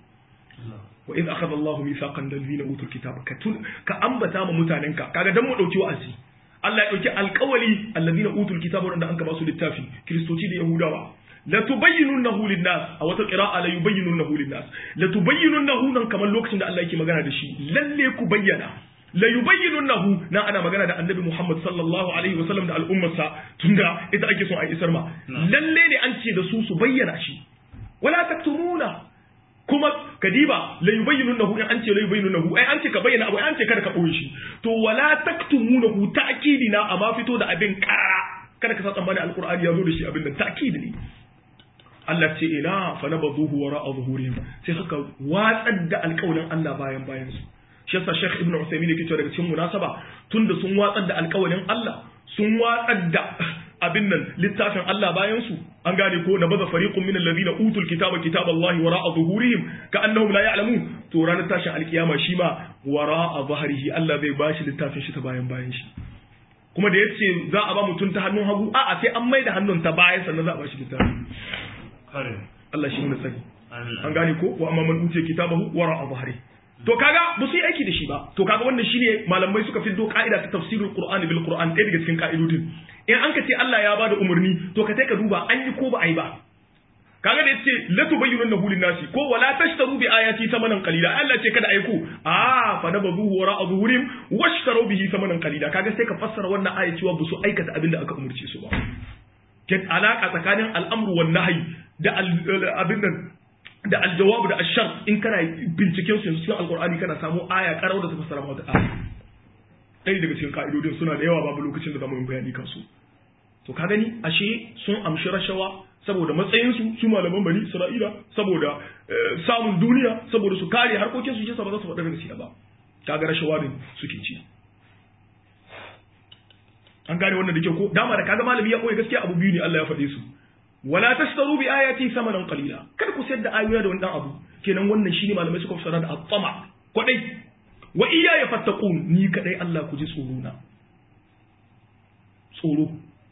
وإذ أخذ الله ميثاقا الذين أوتوا الكتاب كأنبتا ما متاننك كاغا دم دوكي وأزي Allah ya ɗauki alƙawali allazina utul kitaba wanda an ba su littafi kiristoci da yahudawa la tubayyinunnahu linnas a wata qira'a la yubayyinunnahu linnas la tubayyinunnahu nan kamar lokacin da Allah yake magana da shi lalle ku bayyana la yubayyinunnahu na ana magana da annabi Muhammad sallallahu alaihi wasallam da al'ummarsa tunda ita ake son a isar ma lalle ne an ce da su su bayyana shi wala taktumuna kuma kadiba la yubayyinunnahu in an ce la yubayyinunnahu ai an ce ka bayyana abu ai an ce kada ka boye shi to wala taktumunahu ta'kidina amma fito da abin karara kada ka sa tsammani alqur'ani ya zo da shi abin da ta'kid ne Allah ce ila fa nabaduhu wara'a zuhurihim sai suka watsar da alƙawalin Allah bayan bayan su shi yasa Sheikh Ibn Uthaymeen yake cewa daga cikin munasaba tunda sun watsar da alƙawalin Allah sun watsar da abin nan littafin Allah bayan su an gane ko na baza fariqun min alladhina utul kitaba kitaballahi wara'a zuhurihim ka annahum la ya'lamun to ranar tashin alkiyama shi ma wara'a zahrihi Allah zai bashi littafin shi ta bayan bayan shi kuma da yace za a ba mutum ta hannun hagu a'a sai an maida hannun ta bayan sannan za a bashi littafin Allah shi ne tsari an gane ko wa amma man utiya kitabahu wara'a zahrihi to kaga ba su yi aiki da shi ba to kaga wannan shine malamai suka fiddo ka'ida ta tafsirul qur'ani bil qur'an ɗaya daga cikin ka'idodin in an ka ce Allah ya bada umarni to ka sai ka duba an yi ko ba a yi ba kaga da yace la tubayyinu lahu nasi ko wala tashtaru bi ayati thamanan qalila Allah ce kada aiku ah fa nabazuhu wara zuhurim washtaru bihi thamanan qalila kaga sai ka fassara wannan aya cewa ba su aikata abin da aka umarce su ba ke alaka tsakanin al'amru wan nahyi da abin nan da aljawabu da ashar in kana binciken su cikin alkur'ani kana samu aya karau da ta fassara wata aya ɗaya daga cikin ka'idodin suna da yawa babu lokacin da zamu yi bayani kansu to ka gani ashe sun amshi rashawa saboda matsayinsu su malaman bani isra'ila saboda samun duniya saboda su kare harkokin su shi ba za su faɗa gaskiya ba kaga rashawa ne suke ci an gane wannan da kyau ko dama da kaga malami ya koyi gaskiya abu biyu ne Allah ya faɗe su wala tashtaru bi ayati samanan qalila kar ku sayar da ayoyi da wannan abu kenan wannan shine malamai suka fasara da at-tama kwadai wa iyaya fattaqun ni kadai Allah ku ji tsoro na tsoro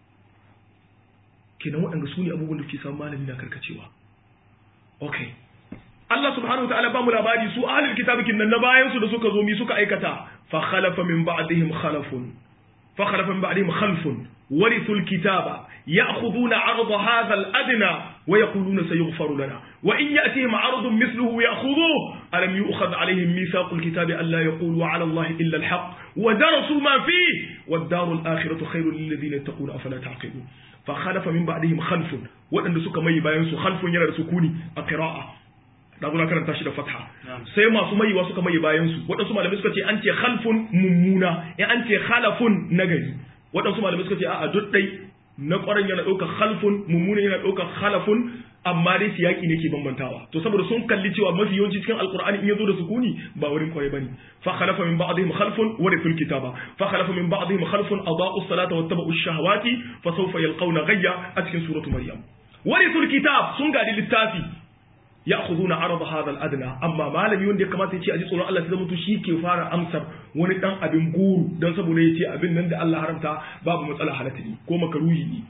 kenan waɗanda su ne abubuwan da ke samun malami na karkacewa okay Allah subhanahu wataala ba mu labari su ahlul kitabi kin nan na bayan su da suka zo mi suka aikata fa khalafa min ba'dihim khalafun fa khalafa min ba'dihim khalfun ورثوا الكتاب يأخذون عرض هذا الأدنى ويقولون سيغفر لنا وإن يأتيهم عرض مثله يأخذوه ألم يؤخذ عليهم ميثاق الكتاب ألا يقولوا على الله إلا الحق ودرسوا ما فيه والدار الآخرة خير للذين يتقون أفلا تعقلون فخلف من بعدهم خلف وأن سك مي باينسو خلف يرى سكوني القراءة da zuna karanta shi da fatha sai masu maiwa suka mai bayan su waɗansu malamai suka ce an ce khalfun mummuna in an ce khalafun nagari waɗansu malamai suka ce a'a duk dai na ƙwaron yana ɗaukar khalfun mummuna yana ɗaukar khalafun amma dai siyaki ne ke bambantawa to saboda sun kalli cewa mafi yawanci cikin alqur'ani in yazo da sukuni ba wurin kwarai bane fa khalafa min ba'dihim khalfun wa rifil kitaba fa khalafa min ba'dihim khalfun adaa'u as-salata wattaba'u ash-shahawati fa sawfa yalqawna ghayya a cikin suratu maryam wa rifil kitab sun gadi littafi ya'khuduna arada hadha al-adna amma malami wanda ya kamata ya ce aji tsoron Allah sai zama to shi ke fara amsar wani dan abin guru dan saboda ya ce abin nan da Allah haramta babu matsala halatta ne ko makaruhi ne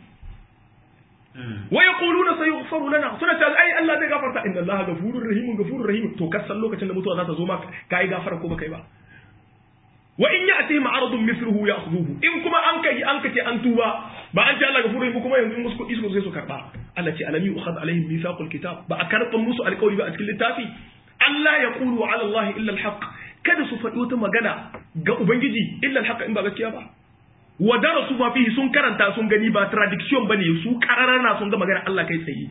wa yaquluna sayughfaru lana suna ta ai Allah zai gafarta inna Allah ghafurur rahim ghafurur rahim to kasan lokacin da mutuwa za ta zo maka kai gafara ko baka yi ba wa in ya'tihim aradun mithluhu ya'khudhuhu in kuma an kai an kace an tuba ba an ce Allah ghafurur rahim kuma yanzu musu kudi su sai su karba Allah ce alam yu'khad alaihim mithaqul kitab ba a karban musu alƙawari ba a cikin littafi Allah ya qulu ala Allah illa al kada su faɗi wata magana ga ubangiji illa al in ba gaskiya ba wa darasu ma fihi sun karanta sun gani ba tradiction bane su kararana sun ga magana Allah kai tsaye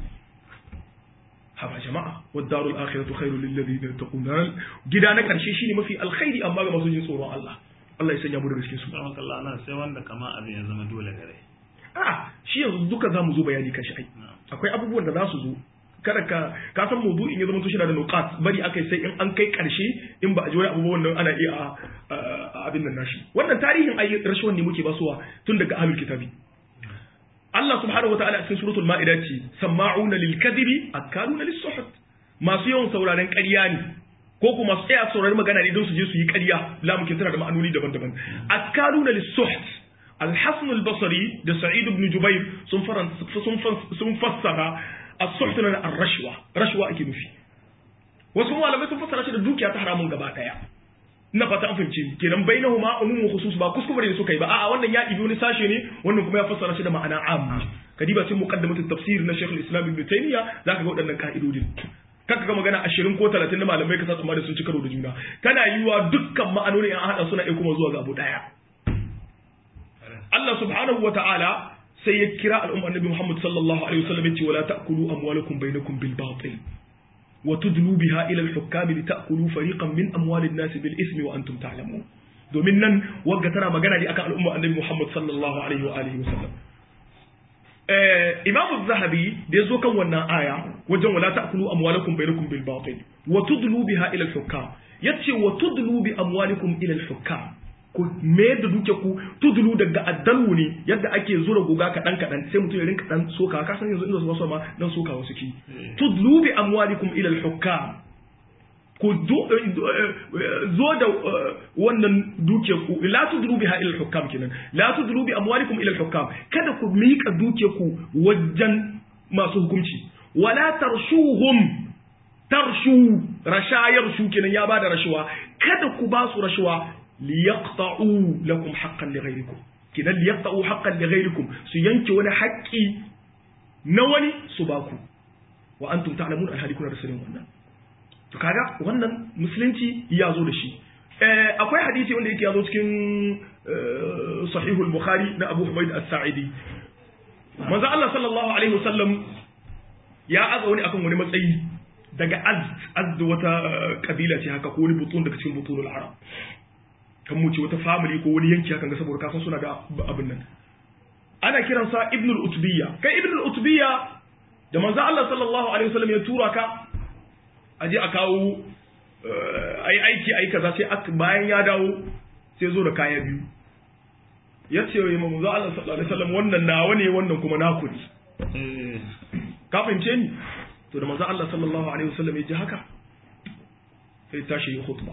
haba jama'a wa darul akhiratu khairul lil ladina yattaqun gida na karshe shine mafi alkhairi amma ga masu jin tsoron Allah Allah ya sanya mu daga cikin su Allah nan sai wanda kama abin ya zama dole gare a shi yanzu duka za mu zo bayani kan shi ai akwai abubuwan da za su zo kada ka ka san maudu'in ya zama to shi da nuqat bari akai sai in an kai karshe in ba a ji wani abubuwan nan ana iya abin nan nashi wannan tarihin ayi rashawan ne muke basuwa tun daga ahlul kitabi Allah subhanahu wataala a cikin suratul ma'ida ce sama'una lil kadhibi akaluna lis suhut masu yawan sauraren ƙarya ne ko kuma su tsaya saurari magana ne don su je su yi ƙarya lamu ke tana da ma'anoni daban-daban akaluna lis suhut الحسن البصري ده سعيد بن جبير sun fassara as-suhtu na ar-rashwa rashwa ake nufi wasu malamai sun fassara shi da dukiya ta haramun gaba daya na fata an fahimci kenan bainahuma umumu khusus ba kuskure ne suka yi ba a'a wannan ya ibi wani sashe ne wannan kuma ya fassara shi da ma'ana amma kadiba sai muqaddimatut tafsir na Sheikh al-Islam Ibn Taymiyyah zaka ga waɗannan ka'idodin kaka ga magana 20 ko 30 na malamai ka sa tsammani sun ci karo da juna tana yiwa dukkan ma'anoni an hada suna iya kuma zuwa ga abu daya Allah subhanahu wa ta'ala sai ya kira al'umma annabi Muhammad sallallahu alaihi wasallam ya ce wala ta'kulu amwalakum bainakum bil batil wa tudlu biha ila al-hukam li ta'kulu fariqan min amwal an-nas bil ismi wa antum ta'lamun domin nan wagga tana magana ne akan al'umma annabi Muhammad sallallahu alaihi wa alihi wasallam eh Imam az-Zahabi da yazo kan wannan aya wajen wala ta'kulu amwalakum bainakum bil batil wa tudlu biha ila al-hukam yace wa tudlu bi amwalikum ila al-hukam ku mayar da duke ku tudulu daga addalu ne yadda ake zura goga kaɗan kaɗan sai mutum ya rinka ɗan soka ka san yanzu inda su wasu ma dan soka wasu ki tudulu bi amwalikum ila al-hukam ku zo da wannan duke ku la tudulu biha ila al-hukam kenan la tudulu bi amwalikum ila al-hukam kada ku mika duke ku wajen masu hukunci wala tarshuhum tarshu rashayar shu kenan ya bada rashuwa kada ku ba su rashuwa liyaqta'u lakum haqqan lighayrikum kidan liyaqta'u haqqan lighayrikum su yanke wani haƙƙi na wani su baku wa antum ta'lamun alhali kuna da sanin wannan to kaga wannan musulunci ya zo da shi akwai hadisi wanda yake ya zo cikin sahihul bukhari na abu humaid as-sa'idi manzo Allah sallallahu alaihi wasallam ya aza wani akan wani matsayi daga azd azd wata kabila ce haka ko wani butun daga cikin butunul arab kan mu ce wata family ko wani yanki hakan ga saboda kasan suna da abin nan ana kiransa ibnul utbiya kai ibnul utbiya da manzo Allah sallallahu alaihi wasallam ya tura ka aje a kawo ai aiki ai kaza sai bayan ya dawo sai zo da kaya biyu ya ce wa manzo Allah sallallahu alaihi wasallam wannan nawa ne wannan kuma naku ne ka fahimce ni to da manzo Allah sallallahu alaihi wasallam ya ji haka sai tashi yi khutba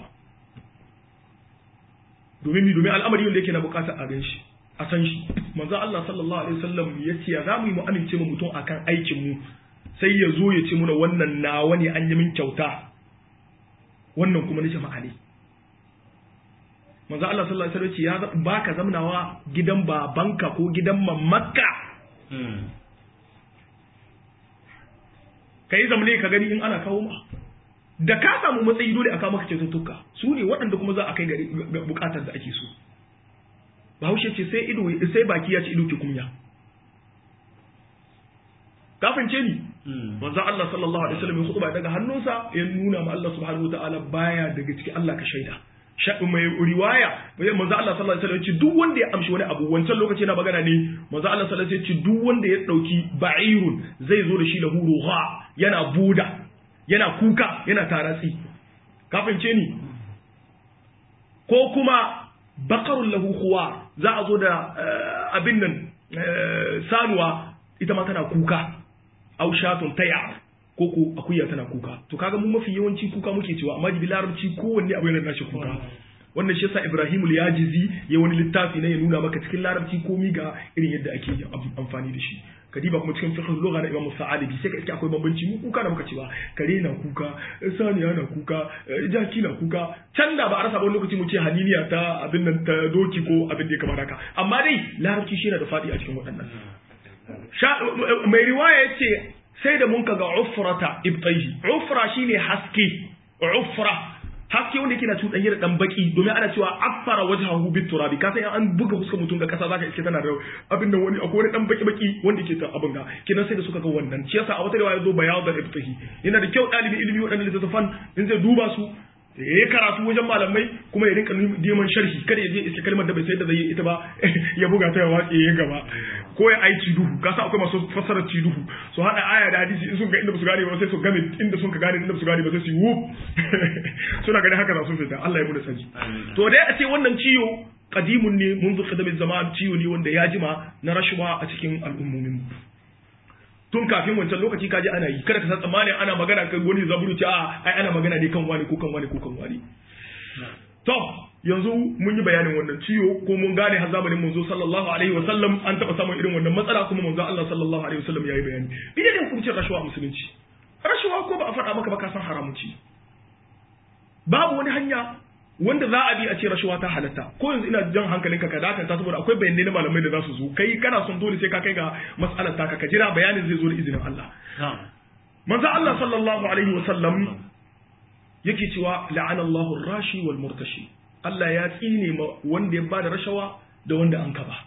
domin mi domin al'amari wanda yake na bukatar a gan shi a san shi manzo Allah sallallahu alaihi wasallam ya ce ya zamu yi mu amince mu mutum akan aikin mu sai ya zo ya ce muna wannan nawa ne an yi min kyauta wannan kuma na jama'a ne manzo Allah sallallahu alaihi wasallam ya baka zamnawa gidan babanka ko gidan mamakka kai zamne ka gani in ana kawo ma da ka samu matsayi dole a kawo maka kyaututtuka su ne waɗanda kuma za a kai gari bukatar da ake so bahaushe ce sai ido sai baki ya ci ido ki kunya kafin ce ni manzo Allah sallallahu alaihi wasallam ya khutba daga hannunsa ya nuna ma Allah subhanahu wataala baya daga cikin Allah ka shaida mai riwaya manzo Allah sallallahu alaihi wasallam ya ce duk wanda ya amshi wani abu wancan lokaci na magana ne manzo Allah sallallahu alaihi wasallam ya ce duk wanda ya dauki ba'irun zai zo da shi lahu ruha yana buda yana kuka yana taratsi kafin ce ni ko kuma bakarun lahu khuwa za a zo da abin nan sanuwa ita ma tana kuka au shatun taya ko ko akuya tana kuka to kaga mu mafi yawanci kuka muke cewa amma jibi larabci kowanne abu yana nashi kuka wannan shi yasa Ibrahim al-Yajizi ya wani littafi ne ya nuna maka cikin larabci komi ga irin yadda ake amfani da shi kadiba kuma cikin fiqh lugha na Imam Sa'adi sai ka iske akwai bambanci mu kuka da muka cewa kare na kuka saniya na kuka jaki na kuka can da ba a rasa wani lokaci mu ce haniniya ta abin nan ta doki ko abin da ya kamata haka amma dai larabci shi yana da fadi a cikin waɗannan mai riwaya yace sai da mun kaga ufrata ibtayhi ufra shine haske ufra haske wanda yake na cuɗanye da ɗan baki domin ana cewa afara wajhahu bit turabi ka san an buga fuskar mutum da kasa zaka iske tana da abin da wani akwai wani ɗan baki baki wanda yake ta abin ga kinan sai da suka ga wannan shi yasa a wata riwaya zo bayad da ibtahi yana da kyau ɗalibi ilimi waɗannan littattafan in zai duba su ya yi karatu wajen malamai kuma ya rinka neman sharhi kada ya je iske kalmar da bai sai da zai yi ita ba ya buga ta ya watse ya gaba ko ya ai ciduhu ka sa akwai masu fassarar ciduhu su hada aya da hadisi in sun ga inda ba su gane ba sai su game inda sun ka gane inda ba su gane ba sai su yi wuf suna ganin haka za su fita Allah ya bude sani to dai a ce wannan ciwo kadimun ne mun zuka da zaman ciwo ne wanda ya jima na rashuwa a cikin al'ummomin mu tun kafin wancan lokaci kaji ana yi kada ka san tsammanin ana magana kan wani zaburu ce a ai ana magana ne kan wani ko kan wani ko kan wani to yanzu mun yi bayanin wannan ciwo ko mun gane har zamanin manzo sallallahu alaihi wa sallam an taba samun irin wannan matsala kuma manzo Allah sallallahu alaihi wa sallam yayi bayani idan ne hukuncin rashawa musulunci rashawa ko ba a faɗa maka ba ka san haramun ci babu wani hanya wanda za a bi a ce rashawa ta halatta ko yanzu ina jan hankalinka ka dakata saboda akwai bayanai na malamai da za su zo kai kana son dole sai ka kai ga mas'alar ta ka jira bayanin zai zo da izinin Allah manzo Allah sallallahu alaihi wa sallam yake cewa la'ana Allahu rashi wal murtashi Allah ya tsine ma wanda ya bada rashawa da wanda an kaba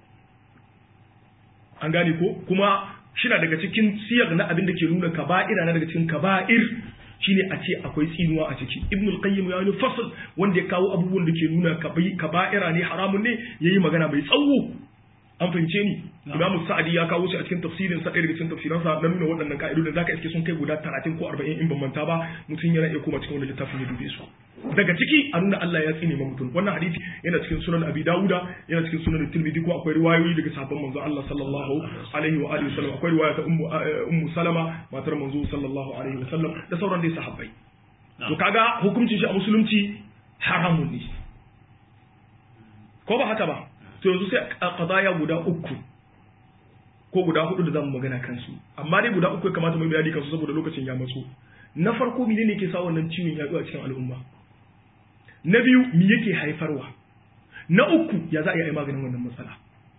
an gane ko kuma shina daga cikin siyar na abin da ke nuna kaba'ira na daga cikin kaba'ir shine a ce akwai tsinuwa a ciki ibn al-qayyim ya yi fasl wanda ya kawo abubuwan da ke nuna kaba'ira ne haramun ne yayi magana mai tsawo an fahimce ni imam sa'adi ya kawo shi a cikin tafsirin sa daga cikin tafsiran sa na nuna waɗannan ka'idodin zaka iske sun kai guda 30 ko 40 in ban manta ba mutum yana iya koma cikin wannan littafin ya dube su daga ciki a nuna Allah ya tsine ma mutum wannan hadisi yana cikin sunan abi dauda yana cikin sunan tirmidhi ko akwai riwayoyi daga sahabban manzo Allah sallallahu alaihi wa alihi wasallam akwai riwaya ta ummu ummu salama matar manzo sallallahu alaihi wasallam da sauran dai sahabbai to kaga hukuncin shi a musulunci haramun ne ko ba haka ba to yanzu sai a qadaya guda uku ko guda hudu da zamu magana kansu amma dai guda uku ya kamata mu bayani kansu saboda lokacin ya matso na farko menene ke sa wannan ciwon yaduwa cikin al'umma na biyu me yake haifarwa na uku ya za a yi maganin wannan matsala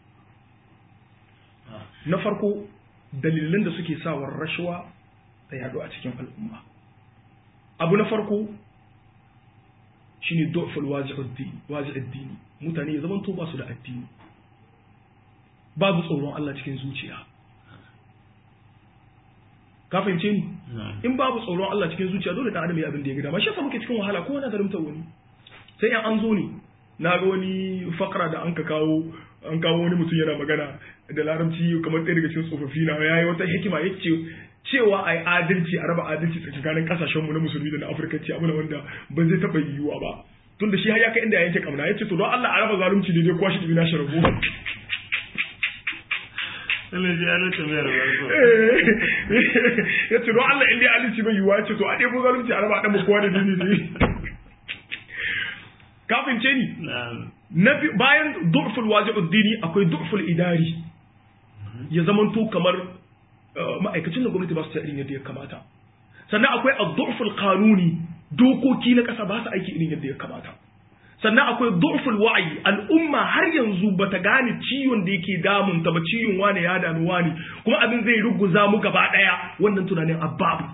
na farko dalilan da suke sawar rashawa ta yadu a cikin al'umma abu na farko shine dofal wazi'addini mutane ya zamanto ba su da addini babu tsoron Allah cikin zuciya ka fahimce ni in babu tsoron Allah cikin zuciya dole dan adam ya abin da ya gida ma shi yasa muke cikin wahala ko na zalimta wani sai yan an zo ne na ga wani fakra da an ka kawo an kawo wani mutum yana magana da larabci kamar ɗaya daga cikin tsofaffi na yayi wata hikima yace cewa a yi adalci a raba adalci tsakanin kasashenmu na musulmi da na afirka ce abu wanda ba zai taɓa yiwuwa ba tun da shi har ya kai inda ya yanke kamna ya ce to don Allah a raba zalunci daidai kuwa shi na shi rabu Allah ji Allah ta mayar ba ya ce don Allah inda ya adalci bai yiwuwa ya ce to a ɗebo zalunci a raba ɗan mu kowa da daidai kafin ce ni na bayan du'ful waji'ud dini akwai du'ful idari ya zamanto kamar ma'aikacin da gwamnati ba su irin yadda ya kamata sannan akwai ad-du'ful qanuni dokoki na ƙasa ba su aiki irin yadda ya kamata sannan akwai du'ful wa'yi al'umma har yanzu bata gane ciwon da yake damun ta ba ciwon wane ya dami wani kuma abin zai ruguza mu gaba daya wannan tunanin ababu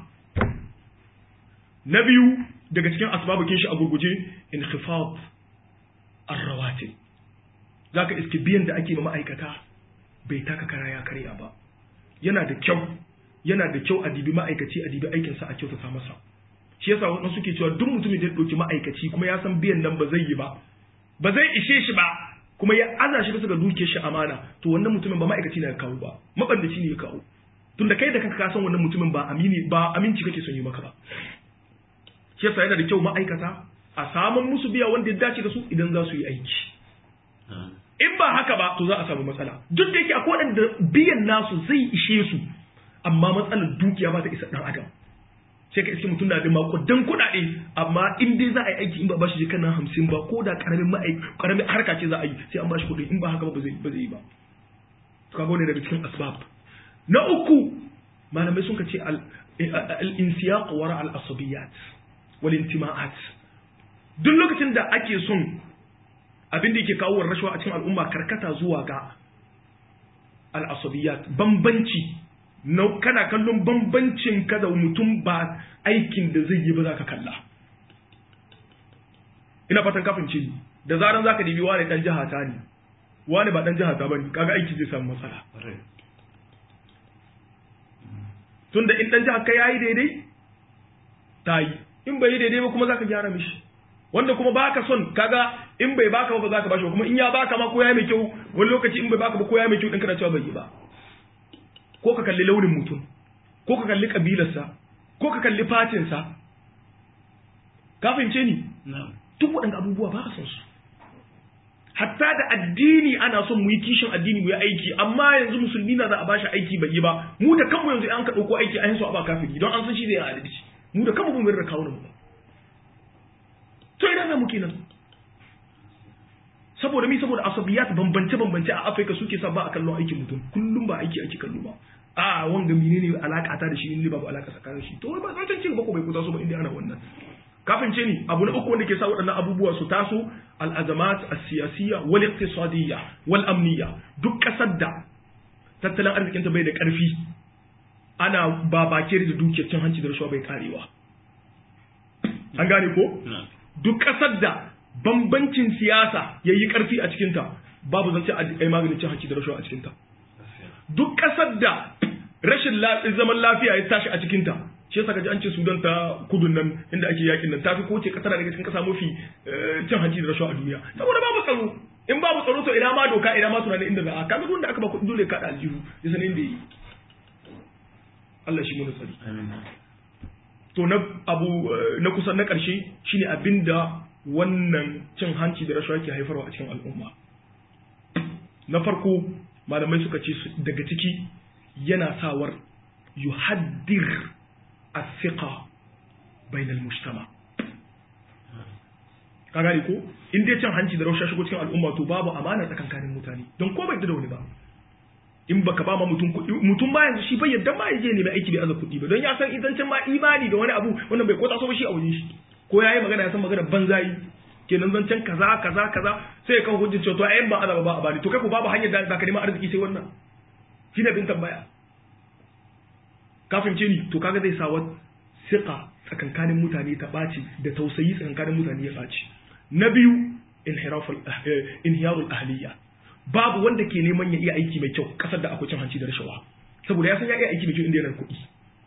na biyu daga cikin asbabukin shi a gurguje inkhifad ar-rawatib zaka iske biyan da ake ma ma'aikata bai taka kara ya karya ba yana da kyau yana da kyau a dibi ma'aikaci a dibi aikinsa a kyautata masa shi yasa wasu suke cewa duk mutumin da ya ɗauki ma'aikaci kuma ya san biyan nan ba zai yi ba ba zai ishe shi ba kuma ya aza shi bisa ga dukiyar shi amana to wannan mutumin ba ma'aikaci ne ya kawo ba mabandaci ne ya kawo tunda kai da kanka ka san wannan mutumin ba amini ba aminci kake son yi maka ba shi yasa yana da kyau ma'aikata a samun musu biya wanda ya dace da su idan za su yi aiki in ba haka ba to za a samu matsala duk da yake akwai waɗanda biyan nasu zai ishe su amma matsalar dukiya ba ta isa ɗan adam sai ka iske mutum na da makudan kuɗaɗe amma in dai za a yi aiki in ba bashi jika na hamsin ba ko da ƙaramin ma'aik ƙaramin harka ce za a yi sai an bashi kuɗi in ba haka ba ba zai ba zai yi ba to kaga wani daga cikin asbab na uku malamai sun ka ce al-insiyaq wara al-asabiyat wal intima'at duk lokacin da ake son abin da yake kawo rashawa a cikin al'umma karkata zuwa ga al'asabiyat bambanci na kana kallon bambancin ka da mutum ba aikin da zai yi ba za ka kalla ina fatan kafin ce da zaran za ka dibi wani dan jiha ta ne wani ba dan jiha ta bane kaga aiki zai samu matsala tunda in dan jiha ka yayi daidai ta yi in bai yi daidai ba kuma za ka gyara mishi wanda kuma baka son kaga in bai baka ba za ka bashi kuma in ya baka ma ko ya mai kyau wani lokaci in bai baka ba ko ya mai kyau din kana cewa bai yi ba ko ka kalli launin mutum ko ka kalli kabilarsa ko ka kalli fatinsa ka fahimce ni duk waɗanda abubuwa ba a son su hatta da addini ana son mu yi kishin addini mu yi aiki amma yanzu musulmi na za a bashi aiki bai yi ba mu da kanmu yanzu an ka ɗauko aiki an so a ba kafiri don an san shi zai yi adalci mu da kanmu mun da kawo mu to ina za mu kenan saboda mi saboda asabiyat bambance bambance a Afirka suke sa ba a kallon aikin mutum kullum ba aiki ake kallo ba a wanga menene alaka ta da shi ne babu alaka tsakanin shi to ba zan cin ba ko bai kusa so ba inda ana wannan kafin ce ni abu na uku wanda ke sa waɗannan abubuwa su taso al-azamat as-siyasiyya wal iqtisadiyya wal amniyya duk kasar da tattalin arzikinta bai da ƙarfi ana babake da dukiyar cin hanci da rashawa bai karewa an gane ko duk kasar da bambancin siyasa ya yi ƙarfi a cikinta babu zance a yi maganin cin hanci da rashawa a cikinta duk ƙasar da rashin zaman lafiya ya tashi a cikinta shi yasa kaji an ce sudan ta kudun nan inda ake yakin nan tafi ko ce ƙasa daga cikin ƙasa mafi cin hanci da rashawa a duniya saboda babu tsaro in babu tsaro to ina ma doka ina ma tunanin inda za a kaga wanda aka ba kuɗi dole ka da aljihu ya san inda yi Allah shi mu tsari to na abu na kusan na ƙarshe shine abinda wannan cin hanci da rashawa ke haifarwa a cikin al'umma na farko malamai suka ce daga ciki yana sawar yuhaddir as-siqa bainal mujtama ka gane ko in dai cin hanci da rashawa shigo cikin al'umma to babu amana tsakankanin mutane don ko bai da wani ba in baka ba ma mutum kuɗi mutum ba yanzu shi bai yadda ma ya je ne mai aiki bai aza kuɗi ba don ya san idan can ma imani da wani abu wannan bai kota so ba shi a wajen shi ko yayi magana ya san magana banzayi kenan zancen kaza kaza kaza sai kan hujjin cewa to ayyan ba azaba ba a bani to kai ko babu hanyar da zaka neman arziki sai wannan shine bin tambaya ka fahimce ni to kaga zai sa wa siqa tsakankanin mutane ta ɓaci da tausayi tsakankanin mutane ya ɓaci na biyu inhiraful inhiyarul ahliya babu wanda ke neman ya iya aiki mai kyau kasar da akwai cin hanci da rashawa saboda ya san ya iya aiki mai kyau inda yana da kuɗi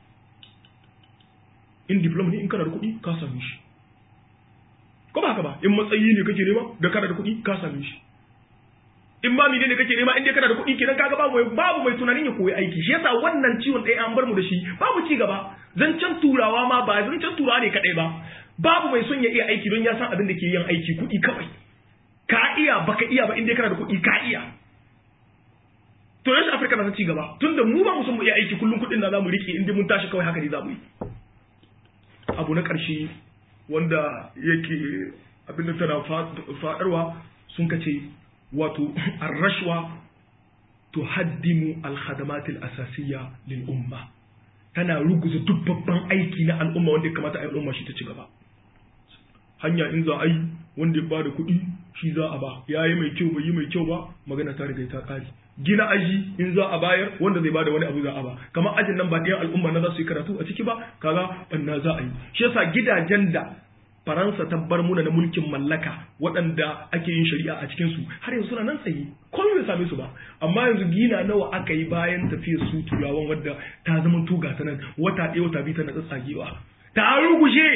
in diploma ne in kana da kuɗi ka same shi ko ba haka ba in matsayi ne kake nema da kana da kuɗi ka same shi in ba mene ne kake nema in dai kana da kuɗi kenan kaga babu babu mai tunanin ya koyi aiki shi yasa wannan ciwon ɗaya an bar mu da shi babu ci gaba zancen turawa ma ba zancen turawa ne kaɗai ba babu mai son ya iya aiki don ya san abin da ke yin aiki kuɗi kawai ka iya baka iya ba in dai kana da kuɗi ka iya to yanzu afirka na ci gaba tunda mu ba mu son mu iya aiki kullum kuɗin da zamu rike in dai mun tashi kawai haka ne zamu yi abu na ƙarshe wanda yake abin da tana faɗarwa sun kace wato arrashwa tuhaddimu alkhadamat alasasiyya lil umma tana ruguza duk babban aiki na al'umma wanda ya kamata al'umma shi ta ci gaba hanya in za a yi wanda ya bada kuɗi shi za a ba ya yi mai kyau bai yi mai kyau ba magana ta riga ta ƙare gina aji in za a bayar wanda zai bada wani abu za a ba kamar ajin nan ba ɗayan al'umma na za su yi karatu a ciki ba kaga banna za a yi shi yasa gidajen da Faransa ta bar muna na mulkin mallaka waɗanda ake yin shari'a a cikinsu har yanzu suna nan tsaye komai bai same su ba amma yanzu gina nawa aka yi bayan tafiyar su turawan wadda ta zama tuga ta nan wata ɗaya wata biyu tana tsatsagewa ta rugushe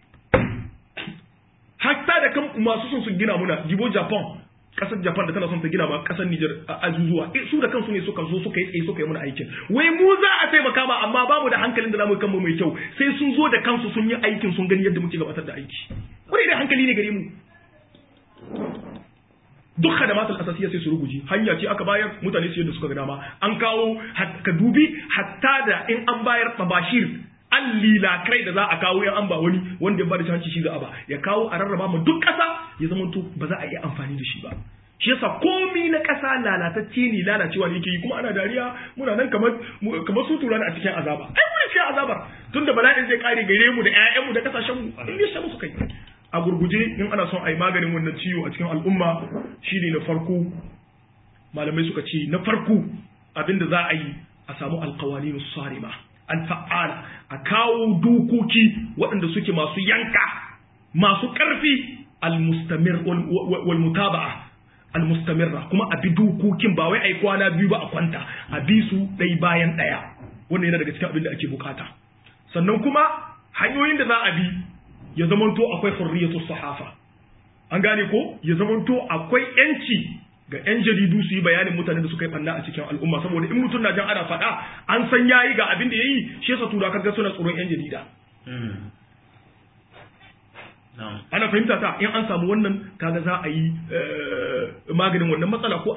hatta da kan masu son su gina muna jibo japan kasar japan da tana son ta gina ma kasar niger a azuzuwa su da kansu ne suka zo suka yi tsaye suka yi muna aikin wai mu za a taimaka ma amma ba mu da hankalin da zamu kanmu mai kyau sai sun zo da kansu sun yi aikin sun gani yadda muke gabatar da aiki wani da hankali ne gare mu duk khadamatul asasiyya sai su ruguje hanya ce aka bayar mutane su yadda suka ga dama an kawo ka dubi hatta da in an bayar tabashir an lilakai da za a kawo yan an ba wani wanda ya bada hanci shi za a ba ya kawo a rarraba ma duk ƙasa ya zama to ba za a iya amfani da shi ba shi yasa komi na ƙasa lalatacce ne lalacewa ne yake yi kuma ana dariya muna nan kamar kamar su tura a cikin azaba ai muna cikin azabar tunda bala'in zai kare gare mu da ƴaƴanmu da kasashen mu in ya musu kai a gurguje in ana son a yi maganin wannan ciwo a cikin al'umma shine na farko malamai suka ce na farko abinda za a yi a samu alqawanin sarima alfa'ala a kawo dokoki waɗanda suke masu yanka masu ƙarfi almustamir wal mutaba'a almustamirra kuma a bi dokokin ba wai ai kwana biyu ba a kwanta a bi su ɗai bayan ɗaya wannan yana daga cikin abin da ake bukata sannan kuma hanyoyin da za a bi ya zamanto akwai hurriyatu sahafa an gane ko ya zamanto akwai yanci ga 'yan jaridu su yi bayanin mutane da suka yi banna a cikin al'umma saboda in mutum na jan ana faɗa an san yayi ga abin da yayi shi yasa tura kaga suna tsoron 'yan jarida ana fahimta ta in an samu wannan kaga za a yi maganin wannan matsala ko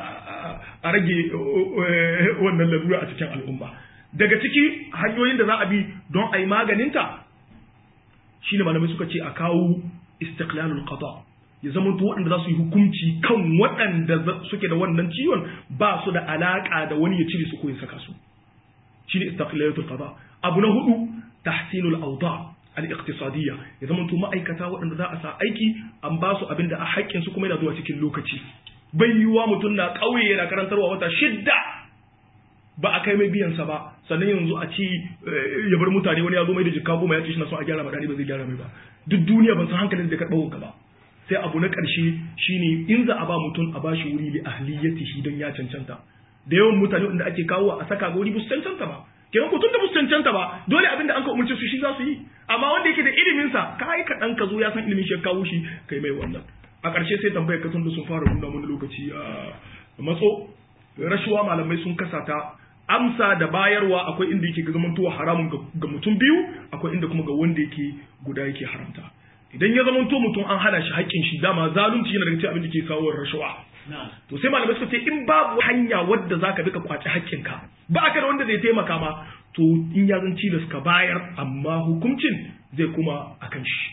a rage wannan lalura a cikin al'umma daga ciki hanyoyin da za a bi don a yi maganinta shine malamai suka ce a kawo istiqlalul qada ya zama to waɗanda za su yi hukunci kan waɗanda suke da wannan ciwon ba su da alaƙa da wani ya cire su ko ya saka su shine istiqlalatul qada abu na hudu tahsinul awda al-iqtisadiyya ya zama to ma'aikata waɗanda za a sa aiki an ba su abinda a haƙƙin su kuma yana zuwa cikin lokaci bai yiwuwa mutum na ƙauye yana karantarwa wata shidda ba a kai mai biyan sa ba sannan yanzu a ci ya bar mutane wani ya zo mai da jikka goma ya ce shi na son a gyara ba ba zai gyara mai ba duk duniya ban san hankalin da karɓar wanka ba sai abu na ƙarshe shine in za a ba mutum a bashi wuri li ahliyatihi don ya cancanta da yawan mutane wanda ake kawo a saka ga wuri ba su cancanta ba kenan ko tun da ba su cancanta ba dole abin da an ka umarce su shi za su yi amma wanda yake da ilimin sa kai ka dan ka zo ya san ilimin shi ya kawo shi kai mai wannan a ƙarshe sai tambayar ka tun da sun fara nuna mana lokaci a matso rashuwa malamai sun kasa ta amsa da bayarwa akwai inda yake ga zamantowa haramun ga mutum biyu akwai inda kuma ga wanda yake guda yake haramta idan ya zamanto mutum an hana shi haƙƙin shi dama zalunci yana daga cikin abin da ke kawo rashawa to sai malamai suka ce in babu hanya wadda zaka bi ka kwaci haƙƙinka ba ka da wanda zai taimaka ma to in ya zan cilas ka bayar amma hukuncin zai kuma akan shi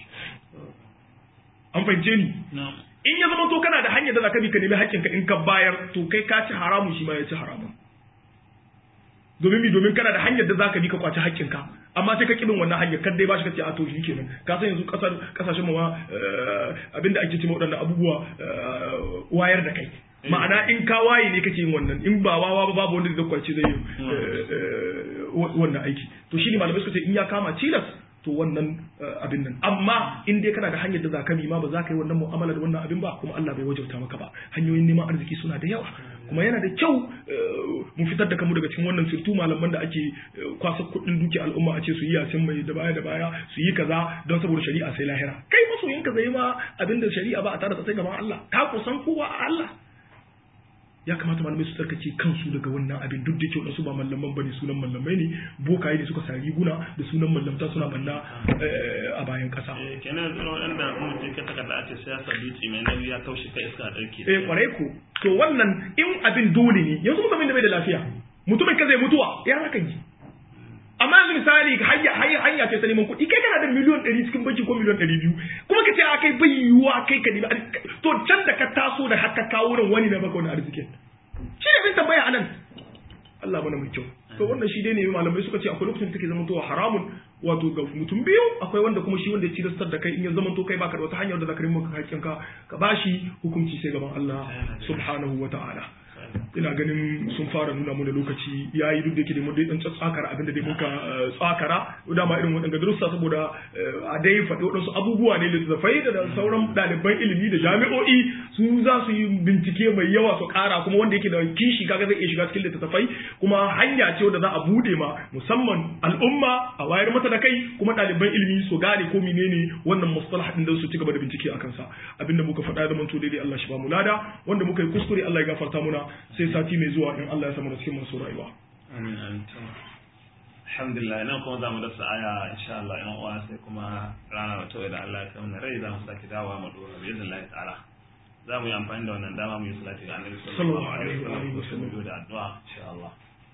an fahimce ni in ya zamanto kana da hanyar da zaka bi ka nemi haƙƙinka in ka bayar to kai ka ci haramun shi ma ya ci haramun domin mi domin kana da hanyar da zaka bi ka kwaci haƙƙinka amma sai ka kibin wannan hanyar kar dai ba shi kace a to shi kenan ka san yanzu kasar kasashen mu ma abinda ake cewa waɗannan abubuwa wayar da kai ma'ana in ka waye ne kake yin wannan in ba wawa ba babu wanda zai kwace zai yi wannan aiki to shine malamai suka ce in ya kama tilas to wannan abin nan amma in dai kana da hanyar da zaka bi ma ba za ka yi wannan mu'amala da wannan abin ba kuma Allah bai wajauta maka ba hanyoyin neman arziki suna da yawa kuma yana da kyau mu fitar da kamu daga cikin wannan sirtu malaman da ake kwasa kuɗin duki al'umma a ce su yi yasin mai da baya da baya su yi kaza don saboda shari'a sai lahira kai masoyin ka zai ma abin da shari'a ba a tare da sai gaban Allah ka kusan kowa a Allah ya kamata malamai su tsarkake kansu daga wannan abin duk da kyau su ba mallaman bane sunan mallamai ne bokaye ne suka sa riguna da sunan mallamta suna banna a bayan kasa kenan zuwa waɗanda mutum ka takarda a ce siyasa dutse mai nauyi ya taushe kai iska ɗauke eh kwarai ko to wannan in abin dole ne yanzu mutumin da bai da lafiya mutumin ka zai mutuwa ya zaka yi amma yanzu misali hanya hanya hanya ce ta neman kuɗi kai kana da miliyon ɗari cikin banki ko miliyon ɗari biyu kuma ka ce a kai bai yiwuwa kai ka nemi to can da ka taso da haka kawo nan wani na baka wani arzikin shi ne bin tambaya anan Allah mana mai kyau to wannan shi dai ne malamai suka ce akwai lokacin da take zama towa haramun wato ga mutum biyu akwai wanda kuma shi wanda ya cilastar da kai in ya zama to kai baka da wata hanyar da zaka rinka maka hakkin ka ka bashi hukunci sai gaban Allah subhanahu wa ta'ala ina ganin sun fara nuna mu da lokaci yayi duk da yake da mun dai dan tsakara abinda dai muka tsakara dama irin waɗanda darussa saboda a dai faɗi waɗansu abubuwa ne littattafai da sauran ɗaliban ilimi da jami'o'i su za su yi bincike mai yawa su ƙara kuma wanda yake da kishi kaga zai iya shiga cikin littattafai kuma hanya ce wanda za a bude ma musamman al'umma a wayar mata da kai kuma ɗaliban ilimi su gane ko menene wannan mustalah din da su ci gaba da bincike akan sa abinda muka faɗa da manto daidai Allah shi ba mu lada wanda muka yi kuskure Allah ya gafarta muna sai sati mai zuwa in Allah ya samu da cikin masu rayuwa. Amin amin. Alhamdulillah nan kuma za mu dasa aya insha Allah yan uwa sai kuma rana wata da Allah ya kawo rai za mu sake dawowa mu dora bi Allah ta'ala. Za mu yi amfani da wannan dama mu yi salati ga Annabi sallallahu alaihi wa sallam da addu'a insha Allah.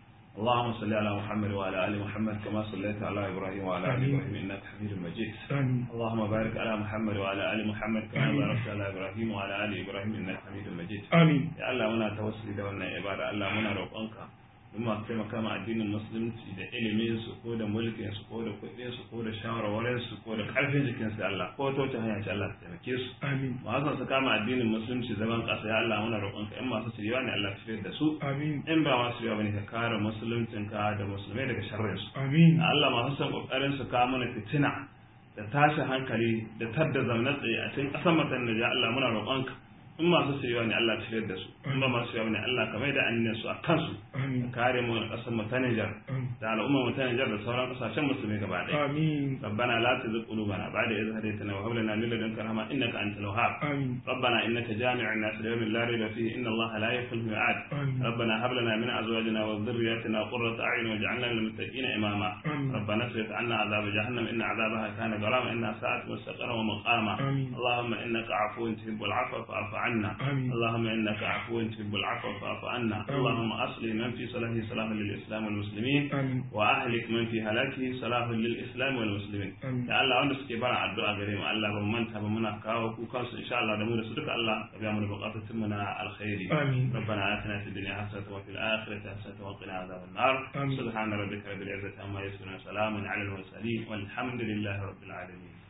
اللهم صل على محمد وعلى ال محمد كما صليت على ابراهيم وعلى ال ابراهيم انك حميد مجيد آمين. اللهم بارك على محمد وعلى ال محمد كما باركت على ابراهيم وعلى ال ابراهيم انك حميد مجيد آمين ya Allah muna tawassuli da wannan ibada Allah muna roƙonka duk masu taimaka ma addinin musulunci da ilimin su ko da mulkin su ko da kuɗin su ko da shawarwarin su ko da ƙarfin jikin su Allah ko ta wata hanya ce Allah ta taimake su آمين masu su kama addinin musulunci zaman ƙasa ya Allah muna roƙonka in masu shirya ne Allah tafiyar da su آمين in ba masu shirya bane ka kare musuluncin ka da musulmai daga sharrin su آمين Allah masu son kokarin su kawo mana fitina da tashin hankali da tadda zaune tsaye a cikin ƙasar matan da ya Allah muna roƙonka in masu shirya ne Allah tafiyar da su in ba masu shirya ne Allah ka mai da annin su a kansu آمين ka kare mu a ƙasar mu ta Niger آمين da al'ummar mu ta Niger da sauran ƙasashen musulmi gaba ɗaya آمين ربنا لا تزغ قلوبنا بعد إذ هديتنا وهب لنا من لدنك رحمة إنك أنت الوهاب آمين ربنا إنك جامع الناس ليوم لا ريب فيه إن الله لا يخلف الميعاد آمين ربنا هب لنا من أزواجنا وذرياتنا قرة أعين واجعلنا للمتقين إماما آمين ربنا اصرف عنا عذاب جهنم إن عذابها كان غراما إنها ساءت مستقرا ومقاما آمين اللهم إنك عفو تحب العفو فاعف عنا آمين اللهم إنك عفو تحب العفو فاعف عنا آمين. اللهم أصلح من في صلاحه صلاح للإسلام والمسلمين آمين وأهلك من في هلاكه صلاح للإسلام والمسلمين آمين da Allah wanda suke bara addu'a gare mu Allah ban manta ba muna kawo kukan su insha Allah da mu da su duka Allah ka biya mu da bukatun mu na alkhairi آمين ربنا آتنا في الدنيا حسنة وفي الآخرة حسنة وقنا عذاب النار آمين. سبحان ربك رب العزة عما يصفون وسلام على المرسلين والحمد لله رب العالمين